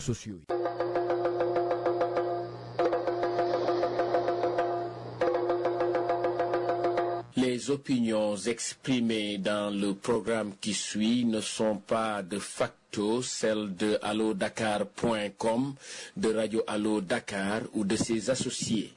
sociaux yi Les opinions exprimées dans le programme qui suit ne sont pas de facto celles de allodakar.com, de Radio Allo Dakar ou de ses associés.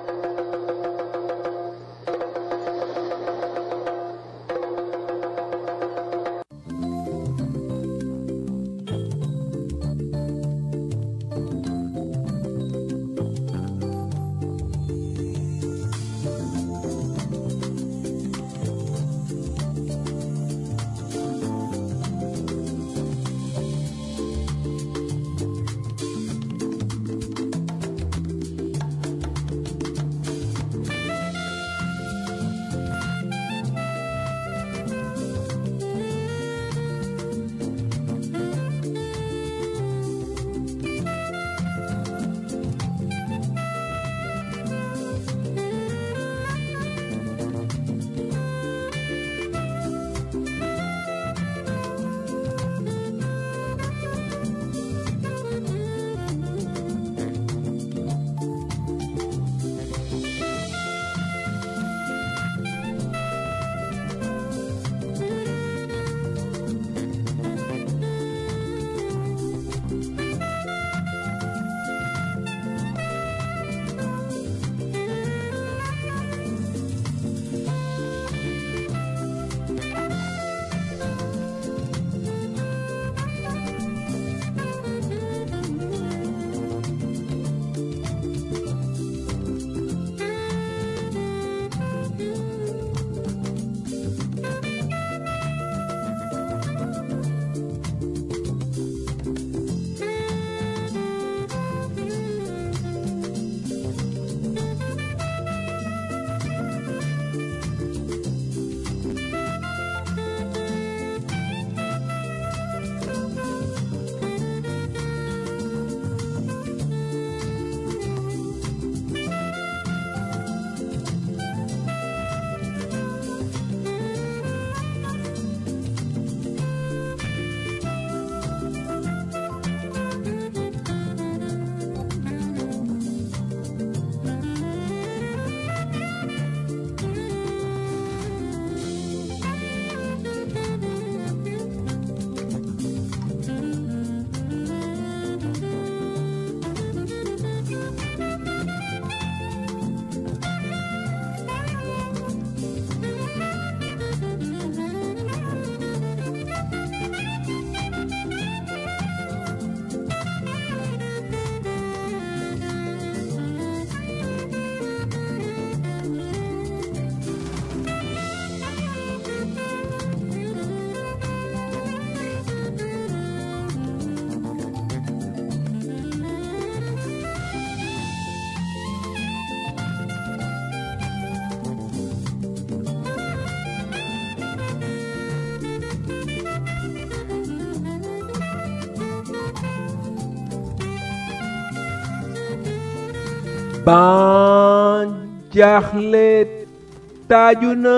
ban jaaxle taaju na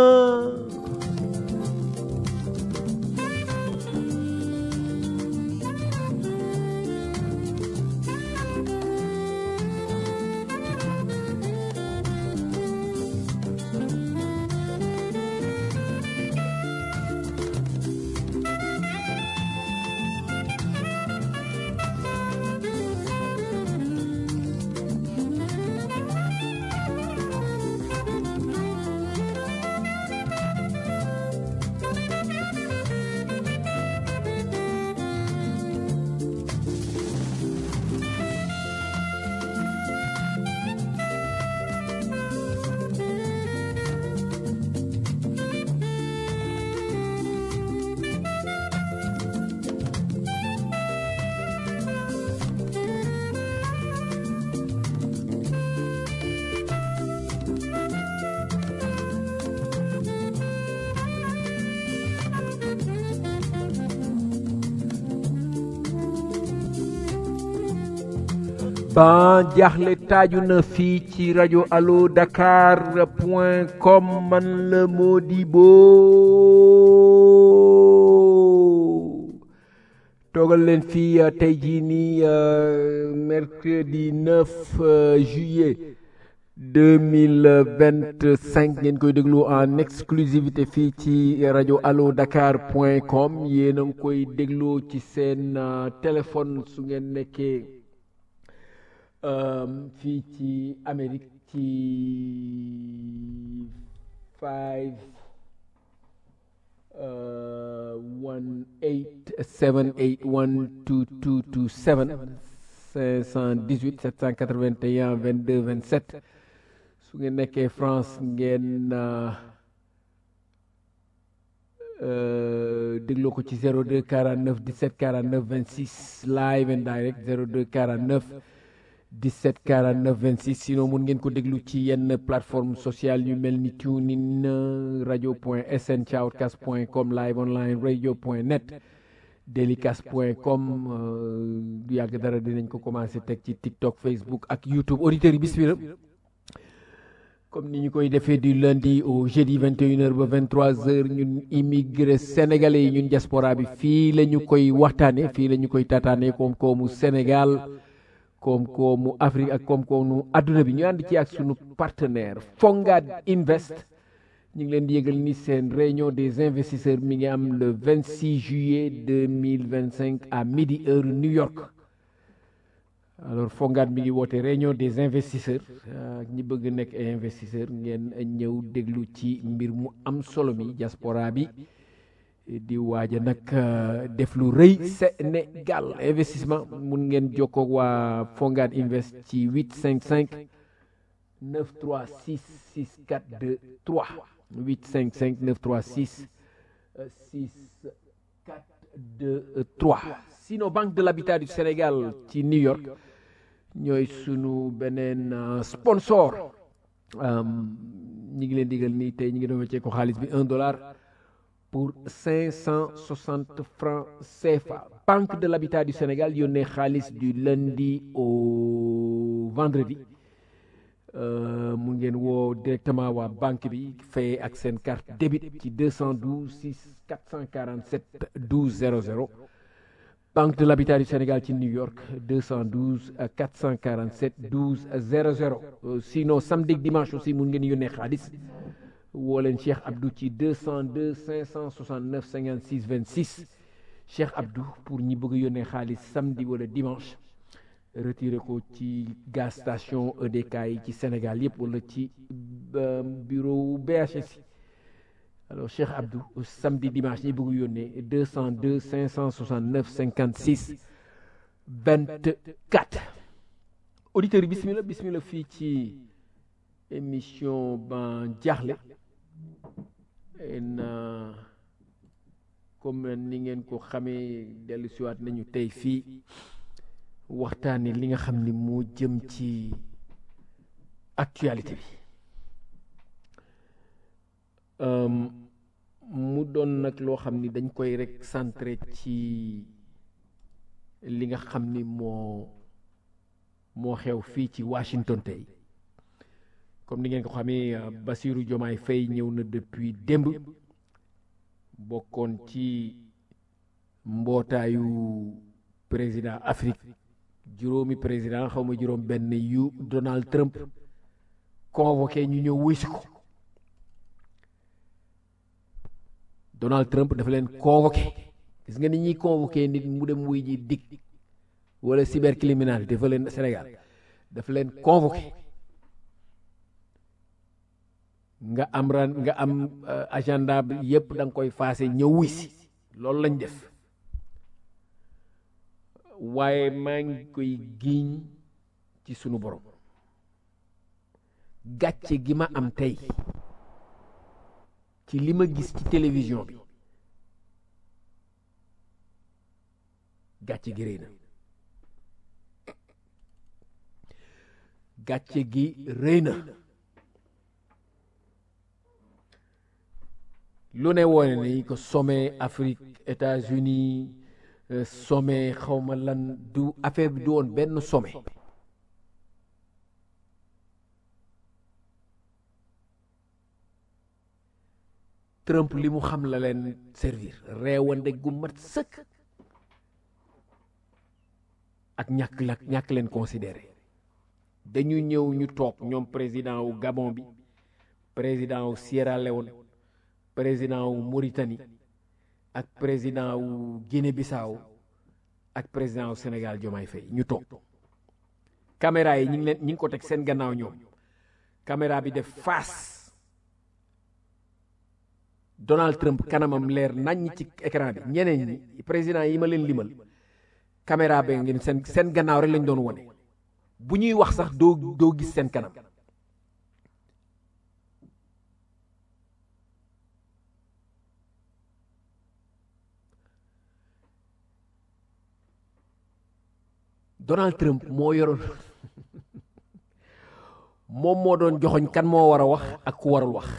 ban jaaxle taaju na fii ci rajo allo dakar point com man la Modibo toogal leen fii tey jii nii mercredi 9 juillet 2025 ngeen koy déglu en exclusivité fii ci rajo allo dakar point com yéen a ngi koy déglu ci seen téléphone su ngeen nekkee fii ci Amérique ci 5 one eight seven eight one two two two seven cinq cent dix huit sept cent quatre vingt et un vingt deux vingt sept su ngeen nekkee France ngeen dégloo ko ci zéro deux quarante neuf dix sept quarante neuf vingt six live and direct zéro deux quarante neuf 17 49 26 sinon mun ngeen ko déglu ci yenn plateforme sociale yu mel ni tunein radio point sn shoutcast point com live online radio point net delicast point com du yàgg dara dinañ ko commencé teg ci tiktok facebook ak youtube auditeurs yi bismillah comme ni ñu koy defee du lundi au jeudi 21h ba 23h ñun immigré sénégalais yi ñun diaspora bi fii la ñu koy waxtaane fii la ñu koy tataane koom-koomu Sénégal koom-koomu Afrique ak koom-koomu adduna bi ñu ànd ci ak sunu partenaire Fongad Invest ñu ngi leen di yëgal ni seen réunion des investisseurs mi ngi am le 26 juillet 2025 à midi heure New York alors Fongad mi ngi woote réunion des investisseurs ñi bëgg nekk ay investisseurs ngeen ñëw déglu ci mbir mu am solo mi diaspora bi di waaja nag def lu rëy Sénégal investissement mun ngeen jokkoo waa Fongad Invest ci 855 936 6423 855 936 6423 sinon Banque de l'Habitat du Sénégal ci New York ñooy sunu beneen sponsor ñi ngi leen digal nii tey ñi ngi doon weccee ko xaalis bi un dollar pour 560 francs CFA Banque de l'Habitat du Sénégal yónnee xaalis du lundi au vendredi mu ngeen woo directement waa banque bi fay ak seen carte débit ci 212 6 447 12 00 Banque de l'Habitat du Sénégal ci New York 212 447 12 00 sinon samedi ak dimanche aussi mun ngeen yónnee xaalis woo leen Cheikh Abdou ci 202 569 56 26 Cheikh Abdou pour ñi bëgg yónnee xaalis samedi wala dimanche retiré ko ci gaz station EDK yi ci Sénégal yëpp wala ci bureau BHS alors Cheikh Abdou samedi dimanche ñi bëgg yónnee 202 569 56 24 auditeurs yi bismillah bismillah fii ci émission ban jaaxle en comme ni ngeen ko xamee dellu siwaat nañu tey fii waxtaane li nga xam ni moo jëm ci actualité bi mu doon nag loo xam ni dañ koy rek centré ci li nga xam ni moo moo xew fii ci Washington tey comme ni ngeen ko xamee Bassirou Diomaye Faye ñëw na depuis démb bokkoon ci mbootaayu président Afrique juróomi président xaw ma juróom benn yu Donald Trump convoqué ñu ñëw wuy si ko Donald Trump dafa leen convoqué gis nga ni ñuy convoqué nit mu dem wuy ji dig wala cybercriminalité dafa leen Sénégal dafa leen convoqué nga am ran nga am agenda bi yëpp da nga koy faase ñëw wuy si loolu lañ def waaye maa ngi koy giiñ ci sunu borom gàcce gi ma am tey ci li ma gis ci télévision bi gàcce gi rëy na gàcce gi rëy na lu ne woone ni ko sommet Afrique États-Unis sommet xawma lan du affaire bi du woon benn sommet Trump li mu xam la leen servir reewande gu mat sëkk ak ñàkk la ñàkk leen considéré dañu ñëw ñu toog ñoom président wu Gabon bi président wu Sierra Leone président wu Mauritanie ak président wu Guinée Bissau ak président wu Sénégal Diomaye Faye ñu toog caméra yi ñi ngi leen ñi ngi ko teg seen gannaaw ñoom caméra bi def face Donald Trump kanamam leer naññ ci écran bi ñeneen ñi président yi ma leen limal caméra ba ngeen seen seen gannaaw rek lañ doon wone bu ñuy wax sax doo doo gis seen kanam Donald Trump moo yoroon moom moo doon joxoñ kan moo war a wax ak ku warul wax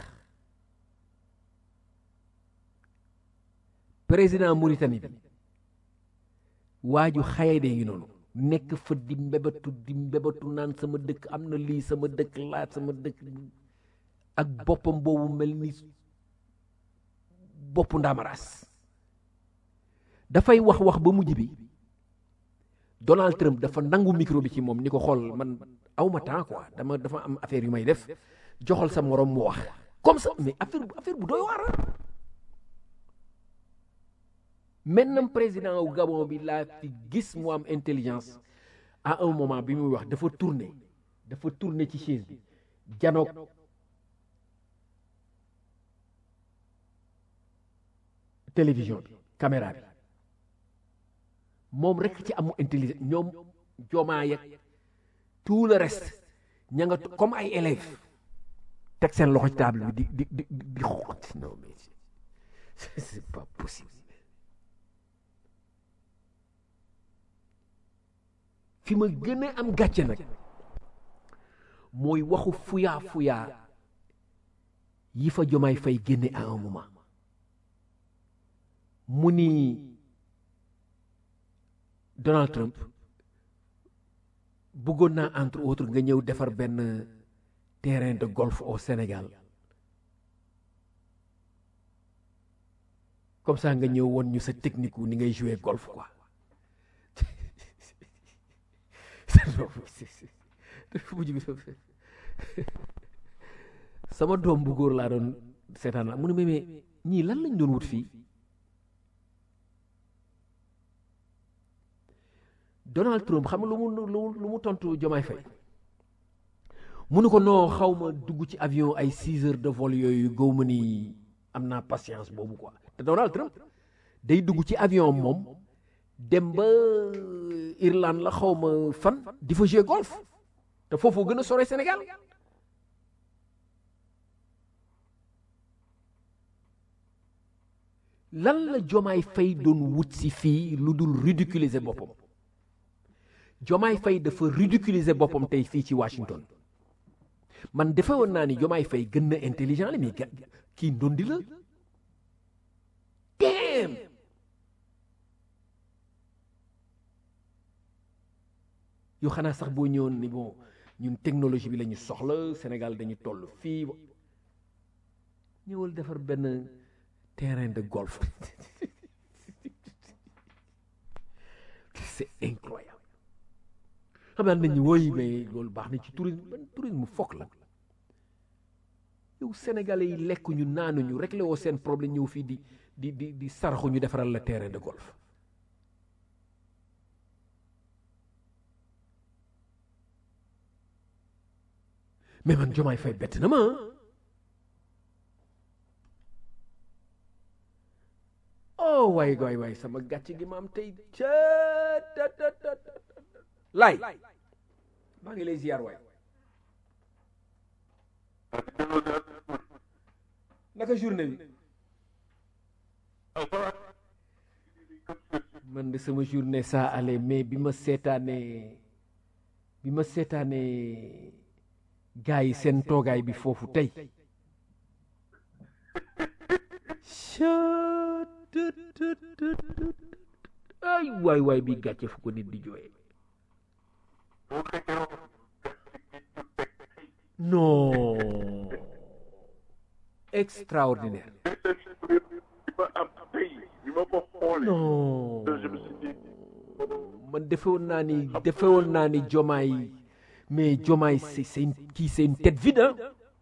président Mauritanie bi waaju xaye de ngi noonu nekk fa di mbebatu di mbebatu naan sama dëkk am na lii sama dëkk laat sama dëkk ak boppam boobu mel ni boppu ndaamaraas dafay wax wax ba mujj bi Donald Trump dafa nangu micro bi ci moom ni ko xool man awma temps quoi dama dafa am affaire yu may def joxal sa morom mu wax comme ça mais affaire affaire bu doy waar maintenant président wu Gabon bi laa fi gis mu am intelligence à un moment bi muy wax dafa tourner dafa tourner ci chaise bi janoog télévision bi caméra bi moom rek ci amu intelligence ñoom jomaa yak tout le reste ña nga comme ay élèves teg seen loxo ci table bi di di di di xoot non mais c'est pas possible fi ma gën a am gàcce nag mooy waxu fuyaa fuyaa yi fa jomaay fay génne à un moment mu ni Donald Trump bëggoon naa entre autres nga ñëw defar benn terrain de golf au Sénégal comme ça nga ñëw woon ñu sa technique wu ni ngay jouer golf quoi sama doom bu góor laa doon seetaan la mu ne mais ñii lan lañ doon wut fii Donald Trump xam nga lu mu lu mu tontu Jomaay Fay mu ne ko non xaw ma dugg ci avion ay six heures de vol yooyu gaw ma ni am naa patience boobu quoi te Donald Trump day dugg ci avion moom dem ba Irlande la xaw ma fan di fa jouer golf te foofu gën a sore Sénégal lan la Jomaay Fay doon wut si fii lu dul ridiculiser boppam Jomaay Fay dafa ridiculiser boppam tey fii ci Washington man defe woon naa ni Jomaay Fay gën na intelligent la mais kii ndondi la damn yow xanaa sax boo ñëwoon ni bon ñun technologie bi la ñu soxla Sénégal dañu toll fii ñëwal defar benn terrain de golf c'est incroyable xam naa nañu woy mais loolu baax na ci tourisme ban tourisme fokk la yow sénégalais yi lekk ñu naanuñu réglé woo seen problème ñëw fii di di di di saraxu ñu defaral la terrain de golf mais man jomaay fay bett na ma oh waay waay waay sama gàcc gi ma am tey ca lay maa ngi lay ziar waay naka journée bi man de sama journée ça allait mais bi ma seetaanee bi ma seetaanee gars yi seen toogaay bi foofu tey ay waay waay bi gàcce fu ko nit di jooyee non extraordinaire non ma man defewoon naa ni defewoon naa ni jomaay mais jomaay c'est c'est une kii c'est une tête vide hein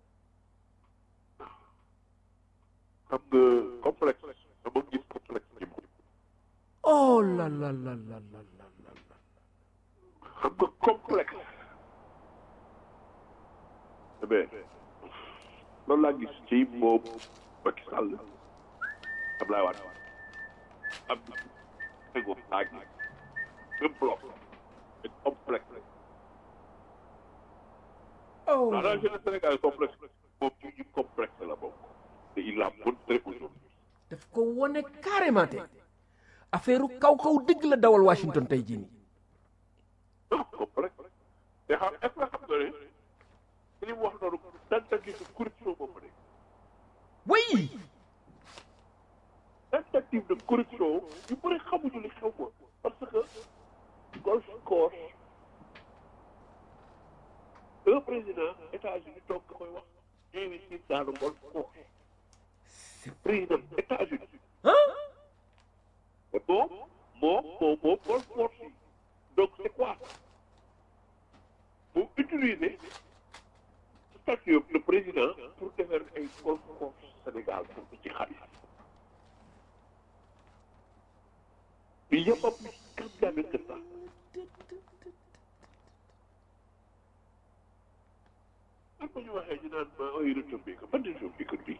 xam nga complexe dama gis complexe ci moom oh là là là là là là là là. xam nga complexe eh bien loolu laa gis ci moom Macky Sall Abdoulaye Wade am Senghor ak même bloc et complexe oh dans la jeunesse sénégalaise complexe moom ci ñu complexe la bokk te il l'a montré aujourd'hui daf ko wone carrément te affaire kaw kaw dëgg la dawal Washington tey jii nii non complexe te xam est-ce que xam nga ne li mu wax noonu tentative de corruption boobu nekk oui tentative de corruption yu bëri xamuñu li xew ko parce que golf course un président États-Unis toog nga koy wax investir dans le golf course président États-Unis ah te moom moom moom moom golf course yi donc c'est quoi mu utiliser statut le président pour defar ay golf course Sénégal pour ci xaalis Il n'y a pas plus scandaleux que ça. am na ñu waxee ñu naan ma ay retombé que ban retombé que bii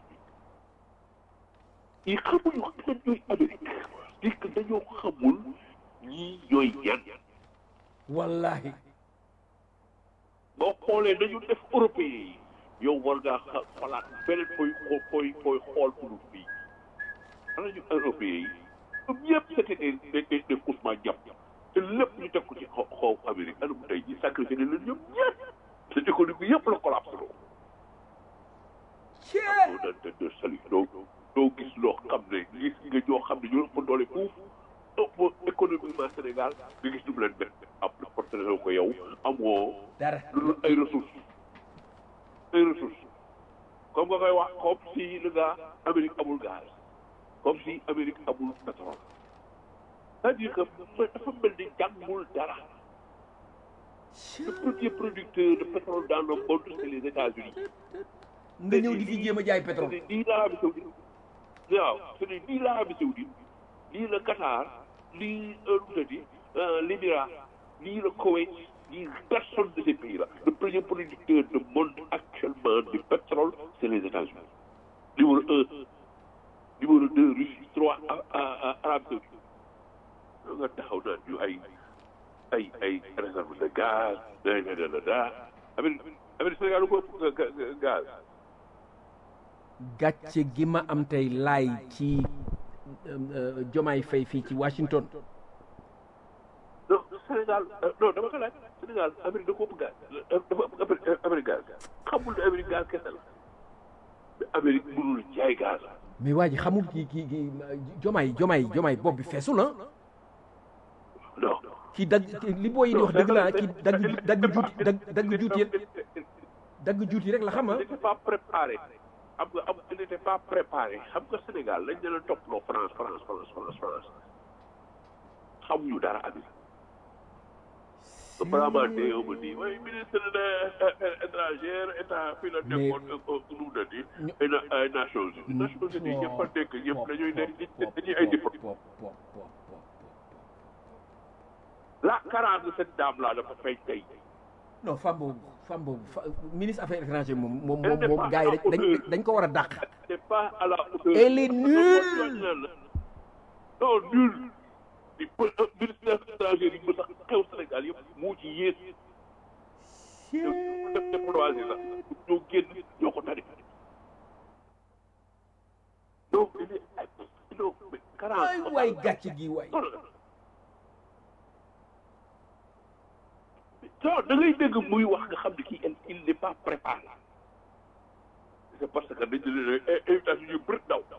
yi xamuñu ñan ñooy Amérique c'est que dañoo xamul ñii ñooy ñan wallahi boo xoolee dañu def européen yi yow war ngaa xa xalaat beneen fooy xoo fooy fooy xool pour fii xanaa ñu européen yi ñoom ñëpp c'était des des des des Ousmane Diop te lépp ñu teg ko ci xaw xaw Amérique anam tey jii sacrifié nañ leen ñoom ñëpp te économie yëpp la collapse loo. doo daan te de sali doo doo gis loo xam ne gis nga ñoo xam ne ñoo ëpp doole fuuf ëpp économiquement Sénégal nga gis ñu mu leen benn am na porté ko yow amoo dara lu dul ay ressources ay ressources comme nga koy wax comme si le gars Amérique amul gaz comme si Amérique amul pétrole c'est-à-dire que dafa mel ni jàngul dara le premier producteur de pétrole dans le monde c'est les États-Unis nga ñëw di fi jéem a jaay pétrole c'est nii l'Arabie Saoudite waaw c'est nii l'Arabie Saoudite lii le Qatar lii nu mu tëddi l'Émirat lii le Koweït lii personne de ces pays-là le premier producteur du monde actuellement du pétrole c'est les États-Unis numéro un numéro deux Russie trois Arabie Saoudite nga taxaw naan ñu ay ay ay réserve de gaz da da da da Amérique Amérique Sénégal lu ko ëpp gaz gàcce gi ma am tey laay ci jomaay fay fii ci Washington non Sénégal non dama ko laaj Sénégal Amérique da ko ëpp gaz dafa ëpp Amérique gaz xamul ne Amérique gaz kese la mais Amérique mënul jaay gaz mais waa ji xamul kii kii kii jomaay jomaay jomaay bopp bi feesul na non kii dagg li booy yi di wax dëgg la kii dagg dagg juuti dagg dagg juuti dagg juuti rek la xam ah il n'était pas préparé xam nga am il n'était pas préparé xam nga Sénégal lañ leen topploo France France France France France xamuñu dara Amérique vraiment déew ma nii mooy ministre des affaires étrangères état fii la nekkoon nu mu dati ay Nations Unies Nations Unies ñëpp a nekk ñëpp dañuy nekk dañuy ay diplôme la carence de cette dame là dafa feeñ tey non femme boobu femme boobu ministre affaires étrangères moom moom moom moom gars yi dañ dañ ko war a dàq c'est pas à la hauteur elle est nulle non nul di ministre des affaires étrangères yi ba sax xew Sénégal yëpp moo ci yées ñoo def déploisé sax ñoo génn ñoo ko tari donc il est non mais carence waay waay gàcce gi waay non da ngay dégg muy wax nga xam ne kii il n'est pas préparé c'est parce que dañ ne invitation yu bëri daw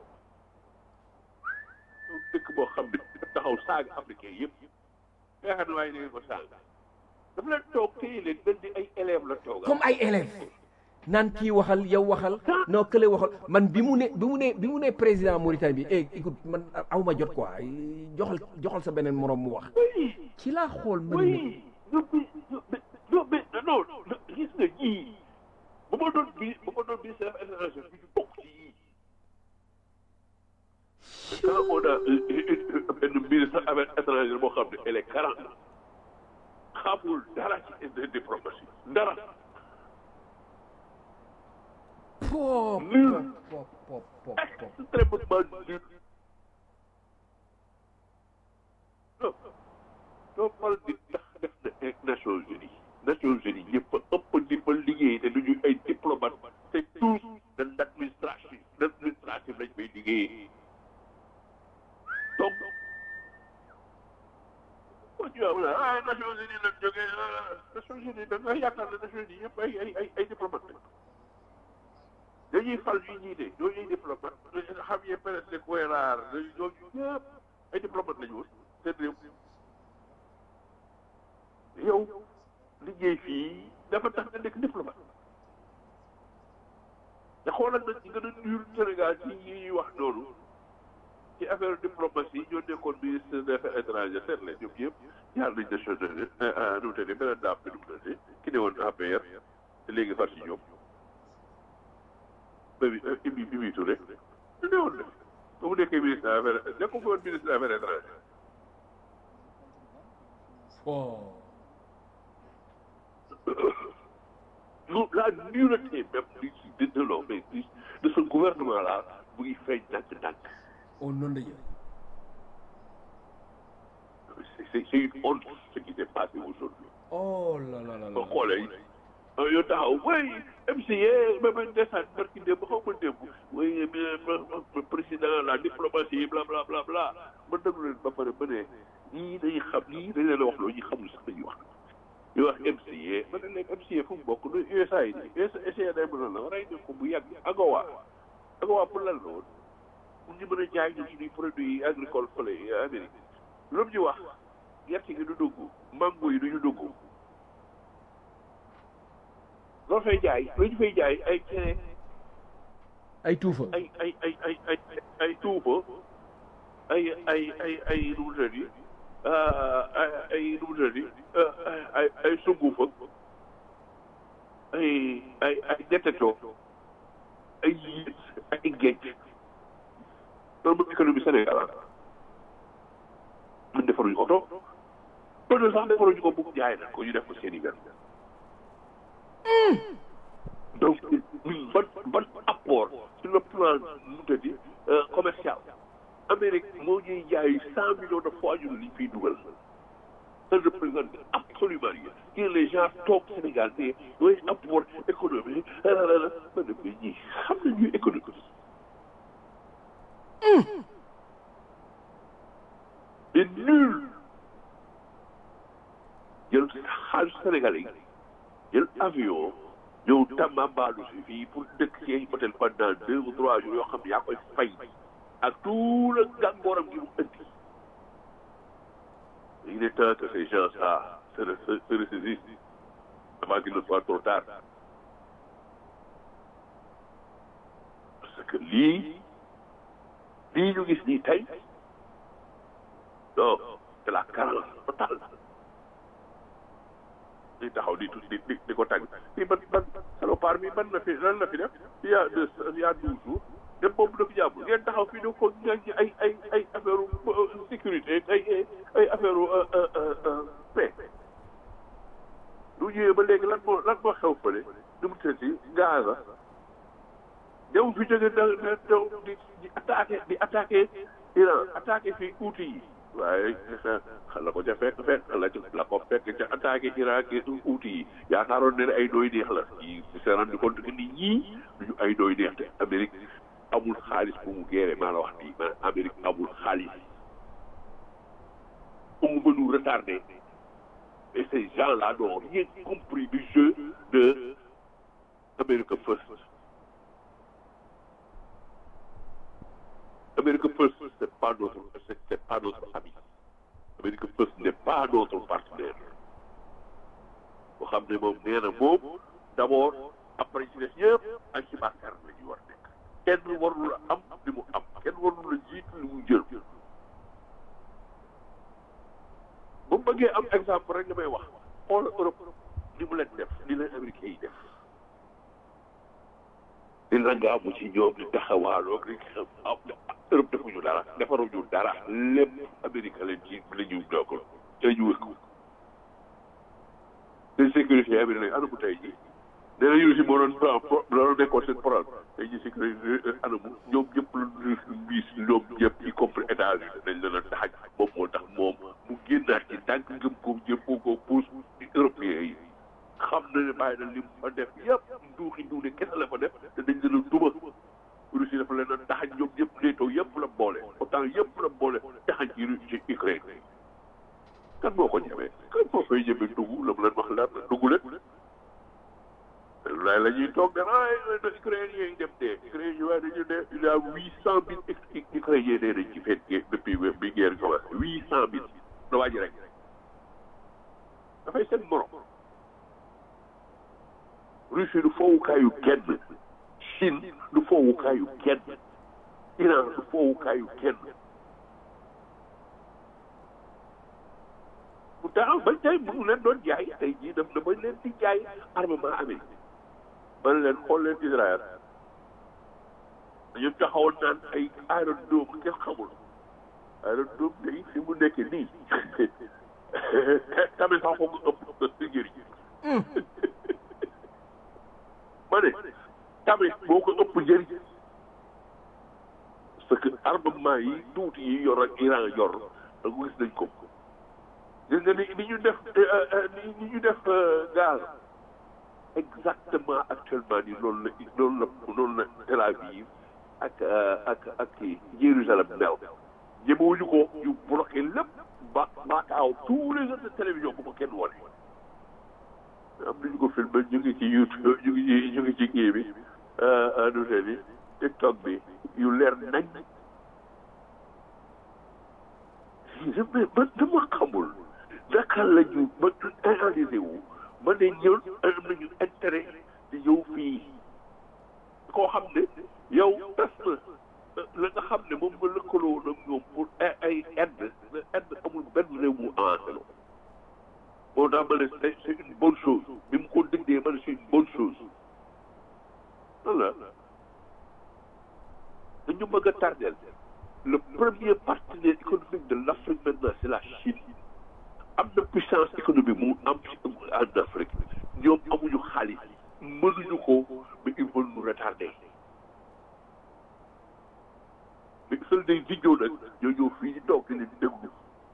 dëkk boo xam ne taxaw saaga africain yëpp nga xam ne waaye da ngeen ko saaga dafa leen toog téye leen mel ni ay élèves la toog comme ay élèves naan kii waxal yow waxal non kële waxal man bi mu ne bi mu ne bi mu ne président Mauritanie bi eh écoute man aw ma jot quoi joxal joxal sa beneen moroom mu wax oui ci laa xool man oui non mais non mais non gis nga ñii bu ma doon bi bu ma doon ministère des affaires étrangères bi ñu bokk ci yii mais quand on a benn ministre des affaires étrangères boo xam ne elle est quarante xamul dara ci diplomatie dara pop Nul. pop pop pop pop extrêmement nul non doo fal di ndax def na Nations Unies Nations Unies ñëpp a ëpp di fa liggéey te du ñu ay diplomate te tous de l' administration l' administratif lañ fay liggéeyee donc boo ñu wax ah Nations Unies lañ jógee Nations Unies da nga yaakaar ne Nations Unies yëpp ay ay ay ay diplomate lañ dañuy fal ñu jiite ñooñu ay diplomate Javier Pérez de Cuellar ñooñu ñëpp ay diplomate lañu woon seen réew yow liggéey fii dafa tax nga nekk diplomate te xoolal nag ñi gën a nul Sénégal ci yi ñuy wax noonu ci affaire diplomatie ñoo nekkoon ministre des affaires étrangères seet leen ñoom ñëpp jaar nañ Nations Unies nu mu tëddee beneen daam bi nu mu tëddee ki ne woon APR te léegi far si ñoom ba bi Ibi Ibi Touré ñu ne woon def ba mu nekkee ministre des affaires nekkul fa woon ministre des affaires étrangères oh non la nullité même di de de non mais di de ce gouvernement là mu ngi feeñ ndànk-ndànk au nom de Dieu c'est c'est c'est une honte ce qui s'est passé aujourd'hui oh là là là ba là xoolee yow taxaw way MCA ba ma desaan barki démb xaw ma démb way président la diplomatie bla bla bla bla ma déglu leen ba pare ba ne ñii dañuy xam ñii dañ leen a wax loolu ñi xamul sax dañuy wax ñu wax MCA ma ne leen MCA fu mu bokk du USAID USAID mën na la rey nañ ko bu yàgg AGOA AGOA pour lan la woon pour ñu mën a jaay ñu suñuy produits agricoles fële Amérique lu mu ñu wax gerte gi du dugg mango yi du ñu dugg loo fay jaay lu ñu fay jaay ay cere ay tuufa ay ay ay ay ay ay tuufa ay ay ay ay nu mu tëddi ay ay nu mu tëddi ay ay sungufa ay ay ay nettetoo ay yées ay géej loolu mooy économie Sénégal ah ñun defaruñu oto loolu sax defaruñu ko bugg jaay na ko ñu def ko seen i benn donc ñun ban ban apport sur le plan nu mu tëddi commercial Amérique moo ñuy jaay cent millions de fois ñun liñ fiy dugal ça ne représente absolument rien que les gens toog Sénégal te oui apport économique ma ne mais ñii xam nañu économie mais nul jël xaalis Sénégalais yi jël avion ñëw Tambambalu si fii pour dëkk ci ay hôtel pendant deux ou trois jours yoo xam ne yaa koy fay ak tout le gàngooram gi mu indi il est temps que ces gens-là se se se ressaisissent avant qu'il ne soit trop tard parce que lii lii ñu gis nii tey non c'est la carence totale di taxaw di di di di ko tàgg fii ban ban salopard bi ban na fi lan la fi def il y a deux il y a douze jours dem boobu dafa jàpp ngeen taxaw fii di ko ngeen ci ay ay ay affaire sécurité ay ay affaire paix lu ñëwee ba léegi lan moo lan moo xew fële nu mu tëddi Gaza ñëw fi jóge da da di di attaqué di attaqué Iran attaqué fii Houthi yi waaye la ko ca fekk fekk la la ko fekk ca attaqué Irak ak Houthi yi yaakaaroon ne ay doy neex la yi s'est rendu compte que nit ñii duñu ay doy neex te Amérique amul xaalis bu mu gérer maa la wax nii man Amérique amul xaalis on veut nous retarder et ces gens-là n'ont rien compris du jeu de America First America First c'est pas notre c'est pas notre ami America First n'est pas notre partenaire boo xam ne moom nee na moom d'abord après ci des ñëpp ay xibaarkat la ñuy war a nekk kenn warul a am li mu am kenn warul a jiitu li mu jël bu mu bëggee am exemple rek li may wax xoolal Europe li mu leen def li leen américains yi def di langaamu ci ñoom di taxawaaloo di xam Europe defuñu dara defaruñu dara lépp Amérique leen ci la ñu dogal te ñu wëkk te sécurité bi ne anamu tey ji nee nañu si moo doon plan loolu nekkoon seen problème tey ji sécurité anamu ñoom ñëpp lu gis ñoom ñëpp y compris États-Unis dañ leen a taxaj moom moo tax moom mu génnaat ci tànk ngëm ko jëm ko ko pousse européens yi xam na ne bàyyi na li mu fa def yëpp nduuxi nduuxi kese la fa def te dañ leen a duma Russie dafa leen a taxaj ñoom ñëpp NATO yëpp la boole autant yëpp la boole taxaj ci ci Ukraine kan moo ko ñemee kan moo fay ñemee dugg la mu leen wax leer na dugg leen laay la ñuy toog de ay Ukrainiens yi dem dee Ukrainiens waaye dañu ne il y a huit cent mille Ukrainiens dee nañ ci fête depuis bi guerre commencé huit cent mille la waa ji rek dafay seen morom Russie du foowukaayu kenn Chine du foowukaayu kenn Iran du foowukaayu kenn bu taxaw bañ tey mu leen doon jaay tey jii daf na bañ leen di jaay armement américain man leen xool leen Israël dañu taxawoon naan ay aérodrome kenn xamul aérodrome day fi mu nekk nii tamit sax foog ëpp si njëriñ ma ne tamit boo ko ëpp njëriñ parce que armement yi tuuti yi yor ak Iran yor da ko gis nañ ko gis nga ni ni ñu def ni ñu def gaz exactement actuellement ni loolu la loolu la loolu la Tel Aviv ak ak ak kii Jérusalem mel ñemewuñu ko ñu bloqué lépp ba baakaaw tous les autres télévisions bu ko kenn wane am nañu ko filmé ñu ngi ci YouTube ñu ngi ci ñu ngi ci kii bi nu tee ni TikTok bi yu leer nañ man dama xamul naka la ñu ba analysé wu ba ne ñun am nañu intérêt di ñëw fii koo xam ne yow tas na la nga xam ne moom nga lëkkaloo nag ñoom pour ay ay aide aide amul benn réew mu avancé la moo tax ma ne c'est une bonne chose bi mu ko déggee ma ne c'est une bonne chose voilà dañu bëgg a tardel le premier partenaire économique de l'Afrique maintenant c'est la Chine am na puissance économique mu am en Afrique ñoom amuñu xaalis mënuñu ko mais ils veulent nous retarder mais seuls des vidéos nag ñoo ñëw fii di toog di leen déglu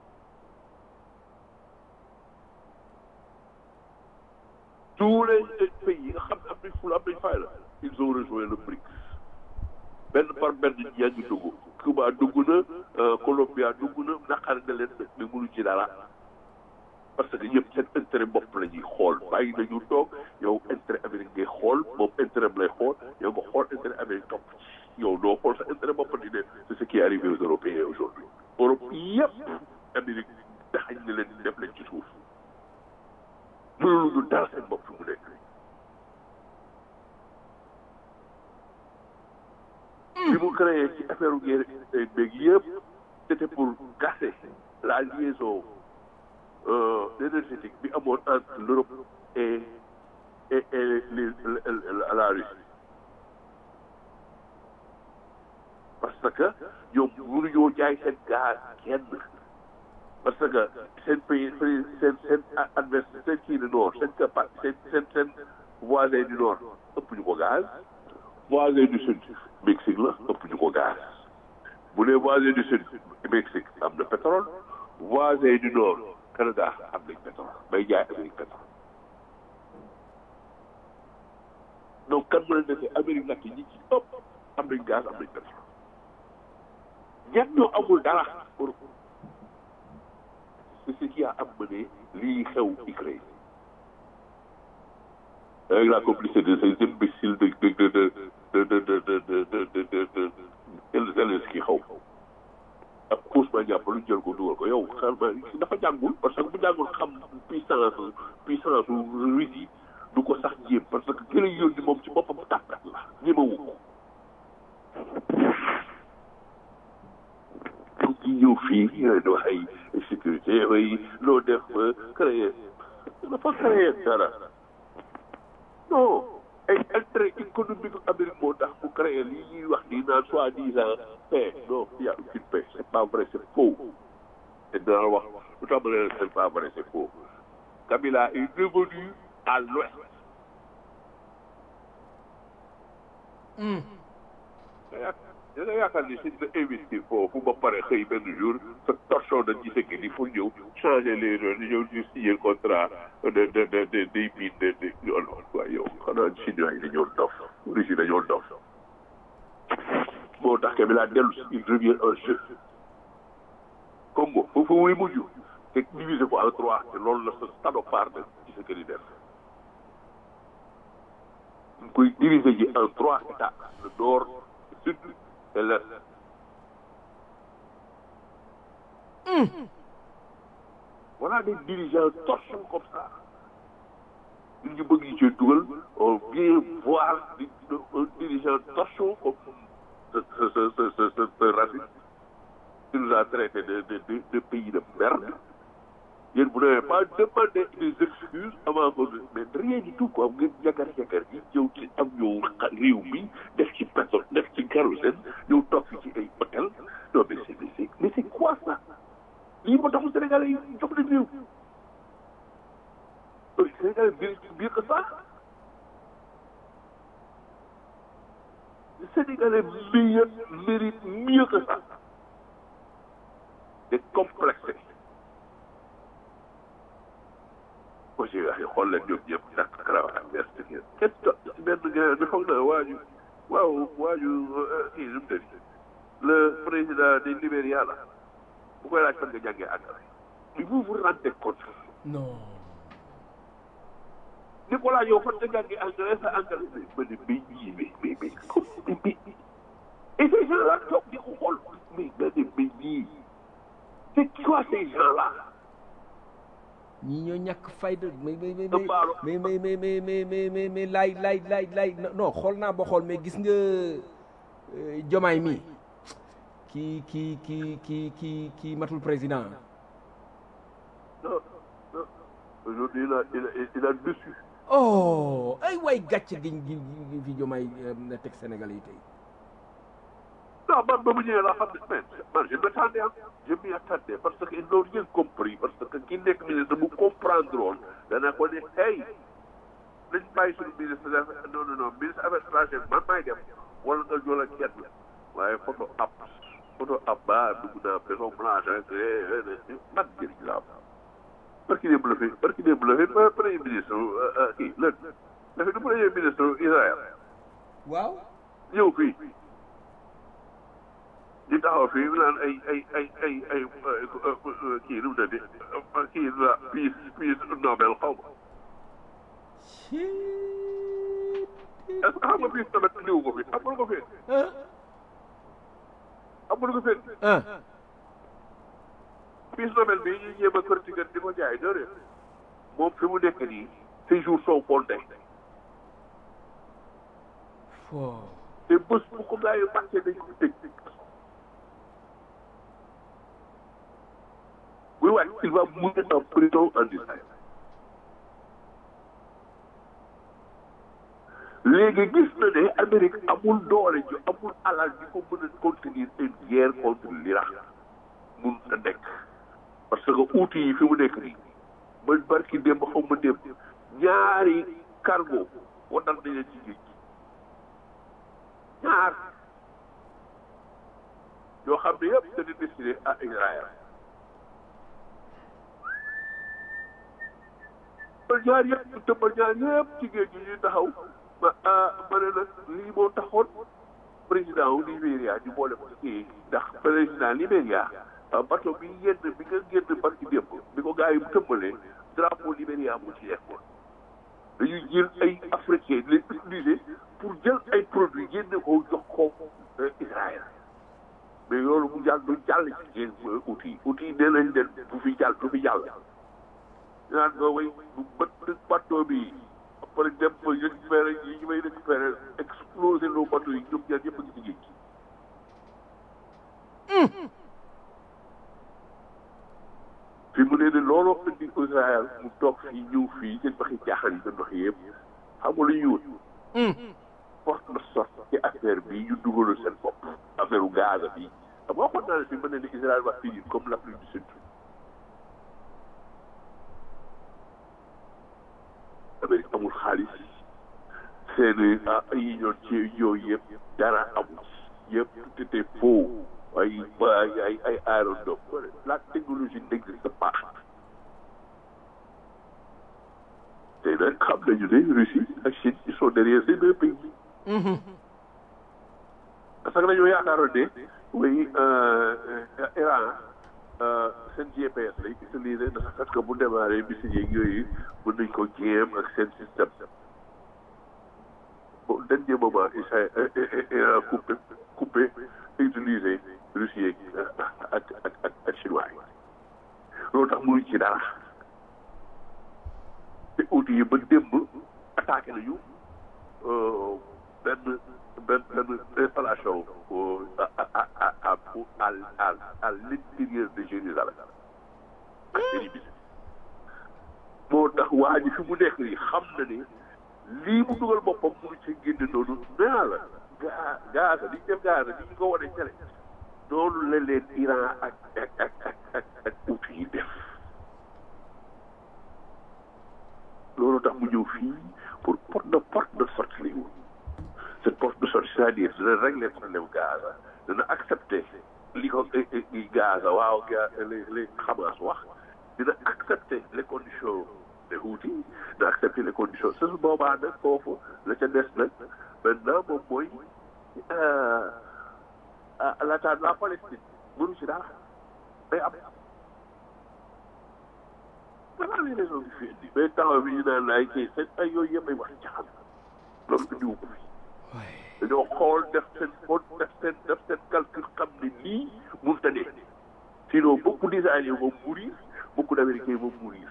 tous les pays yi nga xam ne am nañ fula am nañ fay la ils ont rejoint le BRICS benn par benn yaa ngi dugg Cuba dugg na Colombia dugg na naqar na leen mais mënu ci dara parce que ñëpp seen intérêt bopp la ñuy xool bàyyi nañu toog yow intérêt Amérique ngay xool moom intérêt am lay xool yow nga xool intérêt Amérique topp ci yow doo xool sa intérêt bopp di ne c'est ce qui est arrivé aux Européens aujourd'hui Europe yëpp Amérique daxañ na leen def leen ci suuf mënuñu dara seen bopp fi mu nekk bi mu créé ci affaire guerre beeg yëpp c'était pour casser la liaison énergétique bi amoon entre l'Europe et et et les la Russie parce que ñoom mënuñoo jaay seen gaz kenn parce que seen pays seen seen adversaire seen kii du nord seen capa seen seen seen voisin du nord ëpp ñu ko gaz voisin du sud Mexique la ëpp ñu ko gaz bu dee voisin du sud Mexique am na pétrole voisin du nord Canada am nañ pétrole bay jaay Amérique pétrole donc kan mën a defee Amérique nag ñi ci ëpp am nañ gaz am nañ pétrole ñett ñoo amul dara pour c'est ce qui a amené lii xew Ukraine avec la complicité de ces imbéciles de de de de de de de de de de de Zelensky xaw ak Ousmane Diagne lu jël ko dugal ko yow xam dafa jàngul parce que bu jàngul xam puissance puissance Russie du ko sax jéem parce que ki lay yónni moom ci boppam tàppat la ñemewu ko donc ñu ñëw fii di wax ay sécurité ay loo def créer dafa créer dara non ay intérêt économique Amérique moo tax mu créer lii ñuy wax nii naan soi-disant paix non il y a aucune paix c'est pas vrai c'est faux te dinaa wax lu tax ma ne c'est pas vrai c'est faux Kabila est revenu à l'ouest da nga yaakaar ni si nga investir foofu ba pare xëy benn jour sa torchon de giseke ni pour ñëw changer les rôles ñëw ñu signer contrat de de de de des mines de de yoon waaye yow xanaa chinois yi dañoo dof russie dañoo dof moo tax Kabila dellu si il revient un jeu Congo foofu muy mujj te diviser ko en trois te loolu la sa salopard de giseke di def ñu koy diviser ji en trois états le nord le sud et l'est voilà des dirigeants torchons comme ça ñu bëgg ñu ci dugal on vient voir un dirigeant torchon comme ce ce ce ce ce ce raciste qui nous a traité de de de de pays de merde yéen vous n'avez pas demandé des excuses avant que mais rien du tout quoi ngeen jagar jagar yi ñëw ci am ñëw réew mi def ci pétrole def ci kérosène ñëw toog fi ci ay hôtel non mais c'est c'est mais c'est quoi ça lii moo taxul Sénégalais yi jox nañ réew Sénégalais biir biir que ça Sénégalais meilleur mérite mieux que ça c'est complexé aussi waaye xool leen ñoom ñëpp takk karawaat ak veste ngeen kenn to benn gars bi foog naa waaju waaw waaju kii nu mu tëdd le président du Libéria la bu koy laaj fan nga jàngee anglais mais vous vous rendez compte non Nicolas yow fan nga jàngee anglais sa anglais mais ma ne mais ñii mais mais mais comme mais mais et ces gens là toog di ko xool mais ma ne mais ñii c'est quoi ces gens là ñii ñoo ñàkk fayda mais mais mais Dëppaaru. mais mais mais mais mais mais mais mais laay laay laay laay non xool naa ba xool mais gis nga euh, jomaay mi kii kii kii kii kii kii matul président non non aujourd'hui il a il a il a dessus oh ay waay gàcce gi gi gi fi jomaay euh, na teg Sénégal yi tey non man ba mu ñëwee laa xam ne man man je m'attendais ah je m'y attendais parce que ils n'ont rien compris parce que ki nekk ministre bu comprendre woon dana ko ne hey nañ bàyyi suñu ministre des affaires non non non ministre affaires étrangères man maay dem wala nga jola kenn waaye photo ab photo ab ba dugg naa maison blanche rek man njëriñ la am parce que démb la fi parce que démb la fi premier ministre kii lën la fi du premier ministre Israël waaw ñëw fii di taxaw fii mu naan ay ay ay ay ay kii nu mu tëddi kii la peace peace Nobel xaw ma est-ce que xam nga peace Nobel indiwu ko fi amul ko fi ah amul ko fi ah peace Nobel bii ñuy jéem a critiquer di ko jaay déedéet moom fi mu nekk nii ces jours sont comptés fo te bés bu ko gars yi fàtte dañ ko tëj oui waay il va mourir en prison en Israël léegi gis na ne Amérique amul doole ju amul alal di ko mën a contenir une guerre contre l'Irak mun a nekk parce que outils yi fi mu nekk nii ba barki démb xaw ma démb ñaari cargo wadal nañ leen ci géej gi ñaar yoo xam ne yëpp c'est destiné à Israël ba ñaar yëpp te ba ñaar yëpp ci géej gi ñuy taxaw ma ah ma ne nag lii moo taxoon président wu Libéria ñu boole ko kii ndax président Libéria bateau bi génn bi nga génn barki démb bi ko gars yi tëmbalee drapeau Libéria mu ci nekkoon dañuy jël ay africain di leen utiliser pour jël ay produits génne ko jox ko Israël mais loolu mu jàll du jàll ci yéen outil outil nee nañ leen du fi jàll du fi jàll naan nga way bu bët bateau bi pare dem ba récupéré yi ñu may récupéré exploser loo bateau yi ñoom ñaar ñëpp a ngi ci géej gi fi mu ne ne looloo indi Israël mu toog fii ñëw fii seen waxi caaxaan yi doon wax yëpp xam nga lu ñuy wut porte de sorte ci affaire bi ñu dugalul seen bopp affaire u Gaza bi xam nga waxoon naa ne fi mu ne ne Israël va finir comme l'Afrique du Sud Amérique amul xaalis seen yi ñoon ci yooyu yëpp dara amul yëpp tout était faux ay ay ay ay aérodrome la technologie n'existe pas te nag xam nañu ne Russie ak Chine ils sont derrière ces deux pays parce que dañoo yaakaaroon ne oui Iran seen GPS lay utiliser ndax parce que bu démarré missile yeeg yooyu mën nañ ko jéem ak seen système bon dernier moment Iran coupé coupé utiliser Russie yeeg ak ak ak ak chinois yi loolu tax mënuñ ci dara te outils yi ba démb attaqué nañu benn benn benn installation à à à à à à l'intérieur de Jérusalem ak Érythée moo tax waa ji fi mu nekk nii xam na ne lii mu dugal boppam mënu ci génne noonu nee la gaa Gaza li ñu def Gaza li ñu ko wane télé noonu la leen Iran ak ak ak ak ak ak outils yi def loolu tax mu ñëw fii pour porte de porte de sortie lay wut cette porte de sortie c'est-à-dire dina régler problème Gaza dina accepter li ko Gaza waaw ga li li Hamas wax dina accepter les conditions des Houthis dina accepter les conditions su boobaa nag foofu la ca des nag maintenant moom mooy l'attaque de la Palestine mënu ci dara day am voilà les raisons yu fi indi mais temps bi ñu naan ay kii seen ay yooyu yëpp ay wax jaxal loolu indiwu ko fi dañoo xool def seen fon def seen def seen calcul xam ne lii mënut a ne sinon beaucoup d'Israéliens vont mourir beaucoup d'Américains vont mourir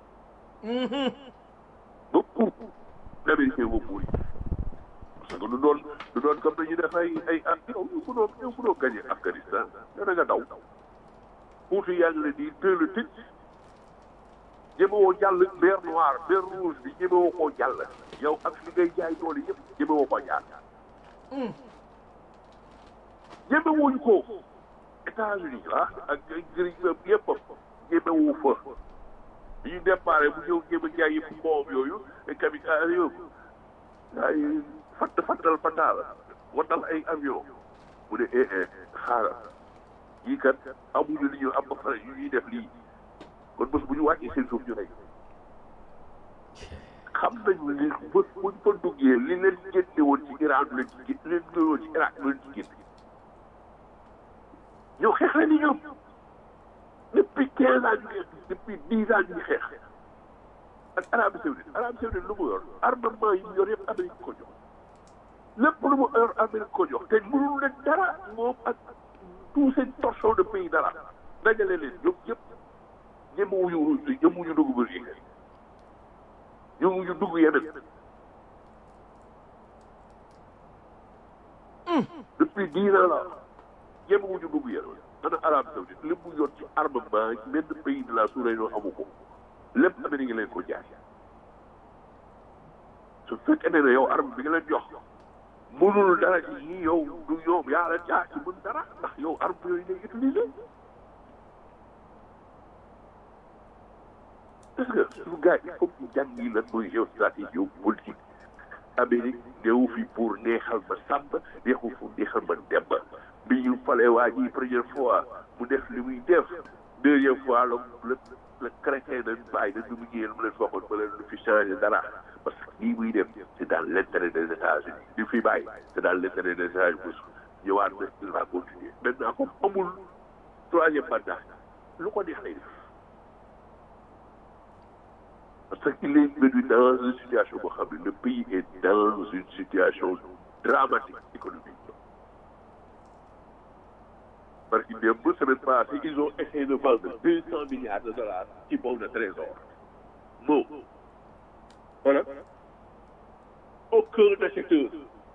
beaucoup d'Américains vont mourir parce que du doon du doon comme dañuy def ay ay ah yow yow mënoo yow mënoo gagné Afghanistan yow da nga daw Houthi yaa ngi leen di teel a tëj jëmewoo jàll mer noir mer rouge bi jëmewoo koo jàll yow ak li ngay jaay doole yëpp jëmewoo koo jaar jëmewuñu ko États-Unis ah ak gërëm yëpp jëmewu fa bi ñu déparé bu ñëw jëm a jaay yëpp mboom yooyu ay kamikaze yooyu ay fatt fattal fattaal waddal ay avion mu ne eh eh xaaral yii kat amuñu li ñu am ba pare yu ñuy def lii kon bés bu ñu wàccee seen suuf ñu rey xam nañu li bés bu ñu fa duggee li leen génne woon ci Iran du leen ci génne li leen génne woon ci Irak du leen ci génne ñoo xeex leen ni ñoom depuis quinze ans ñu ngi depuis dix ans ñu ngi xeex ak Arabie Saoudite Arabie Saoudite lu mu yor armement yi mu yor yëpp Amérique ko jox lépp lu mu yor Amérique ko jox te mënul leen dara moom ak tous ces torchons de pays dara dajale leen ñoom yëpp ñemewuñu ñemewuñu dugg ba léegi ñemewuñu dugg yeneen depuis dix ans la ñemewuñu dugg yeneen ana Arabie Saoudite lépp mu yor ci armement benn pays de la sous-région amu ko lépp Amérique leen ko jaay su fekkee ne yow arme bi nga leen jox mënul dara ci yii yow du ñoom yaa la jaay ci mën dara ndax yow arme yooyu ngay utiliser parce que suñu gars il faut que jàngi lan mooy géostratégie géopolitique Amérique néew fi pour neexal ma sàmb neexu pour neexal ma demb bi ñu falee waa ji première fois mu def li muy def deuxième fois la le le crétin dañ bàyyi dañ mu ñëwee lu mu leen waxoon ba leen lu fi changé dara parce que lii muy def c'est dans l'intérêt des États-Unis li fi bàyyi c'est dans l'intérêt des États-Unis ñëwaat na il va continuer maintenant comme amul troisième mandat lu ko neex lay def parce qu'il est venu dans une situation boo xam ne le pays est dans une situation dramatique économique parce que démb semaine passée ils ont essayé de vendre deux cent milliards de dollars ci bon de trésor bon voilà aucun acheteur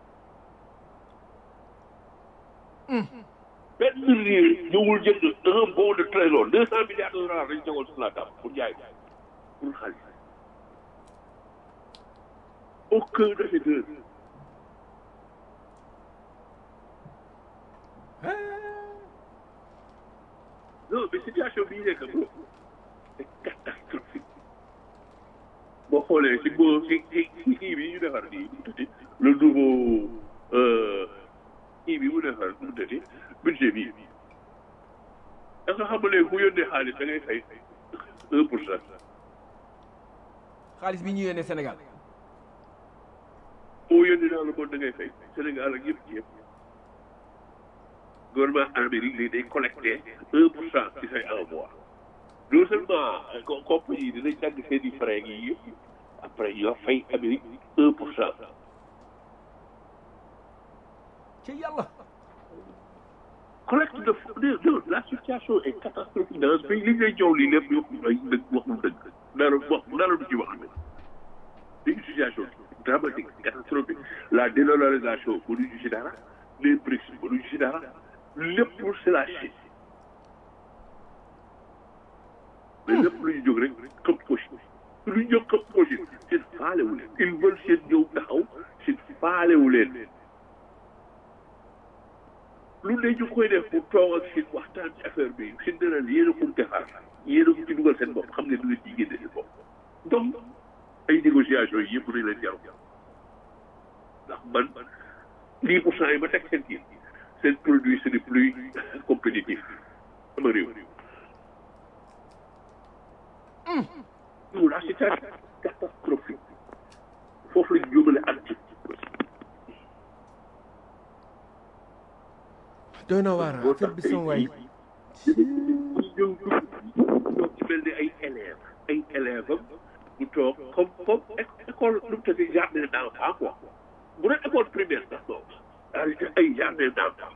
benn réew ñëwul jënd un bon de trésor deux cent milliards de dollars dañu tegoon sur la table pour jaay pour xaalis aucun acheteur non mais situation bii nekk bro c'est catastrophique boo xoolee ci boo ci ci ci kii bi ñu defar nii mu tudd le nouveau kii bi mu defar mu tudd budget bi da nga xam ne ku yónnee xaalis da ngay fay un pour cent xaalis bi ñu yónnee Sénégal boo yónnee dans le monde da ngay fay Sénégal ak yëpp yëpp gouvernement Amérique lii day collecté un pour cent ci say envoi non seulement co- compagnie yi dinañ dagg seen i frais yi yëpp après yoo fay Amérique un pour cent ci yàlla collecte de fonds de de la situation est catastrophique dans ce pays li ngay jow lii lépp wax ay dëgg waxul dëgg dara wax dara du ci wax ne c'est une situation dramatique catastrophique la dédollarisation mënuñu ci dara les BRICS mënuñu ci dara lépp c'est la Chine mais lépp lu ñu jóg rek këpp ko Chine lu ñu jóg këpp ko Chine seen faalewu leen ils veulent seen ñëw taxaw seen faalewu leen lu ne ñu koy def pour toog ak Chine waxtaan ci affaire bi Chine dana ne yéen a ko defar yéen a ko ci dugal seen bopp xam ne du ngeen ci génne seen bopp donc ay négociations yi yëpp nañ leen jaru ndax man dix pour cent yi ma teg seen kii seen produit c'est le plus compétitif sama réew nous la situation catastrophique foofu la ñu jógale at ci doy na waar boo affaire bi tax sama waay tey jii ñu ñëw dugg ñoo ci mel ni ay élèves ay élèves am mu toog comme comme é- école nu mu tëddee jardin d'enfant quoi bu doon école primaire sax non ay ay jardin d'enfant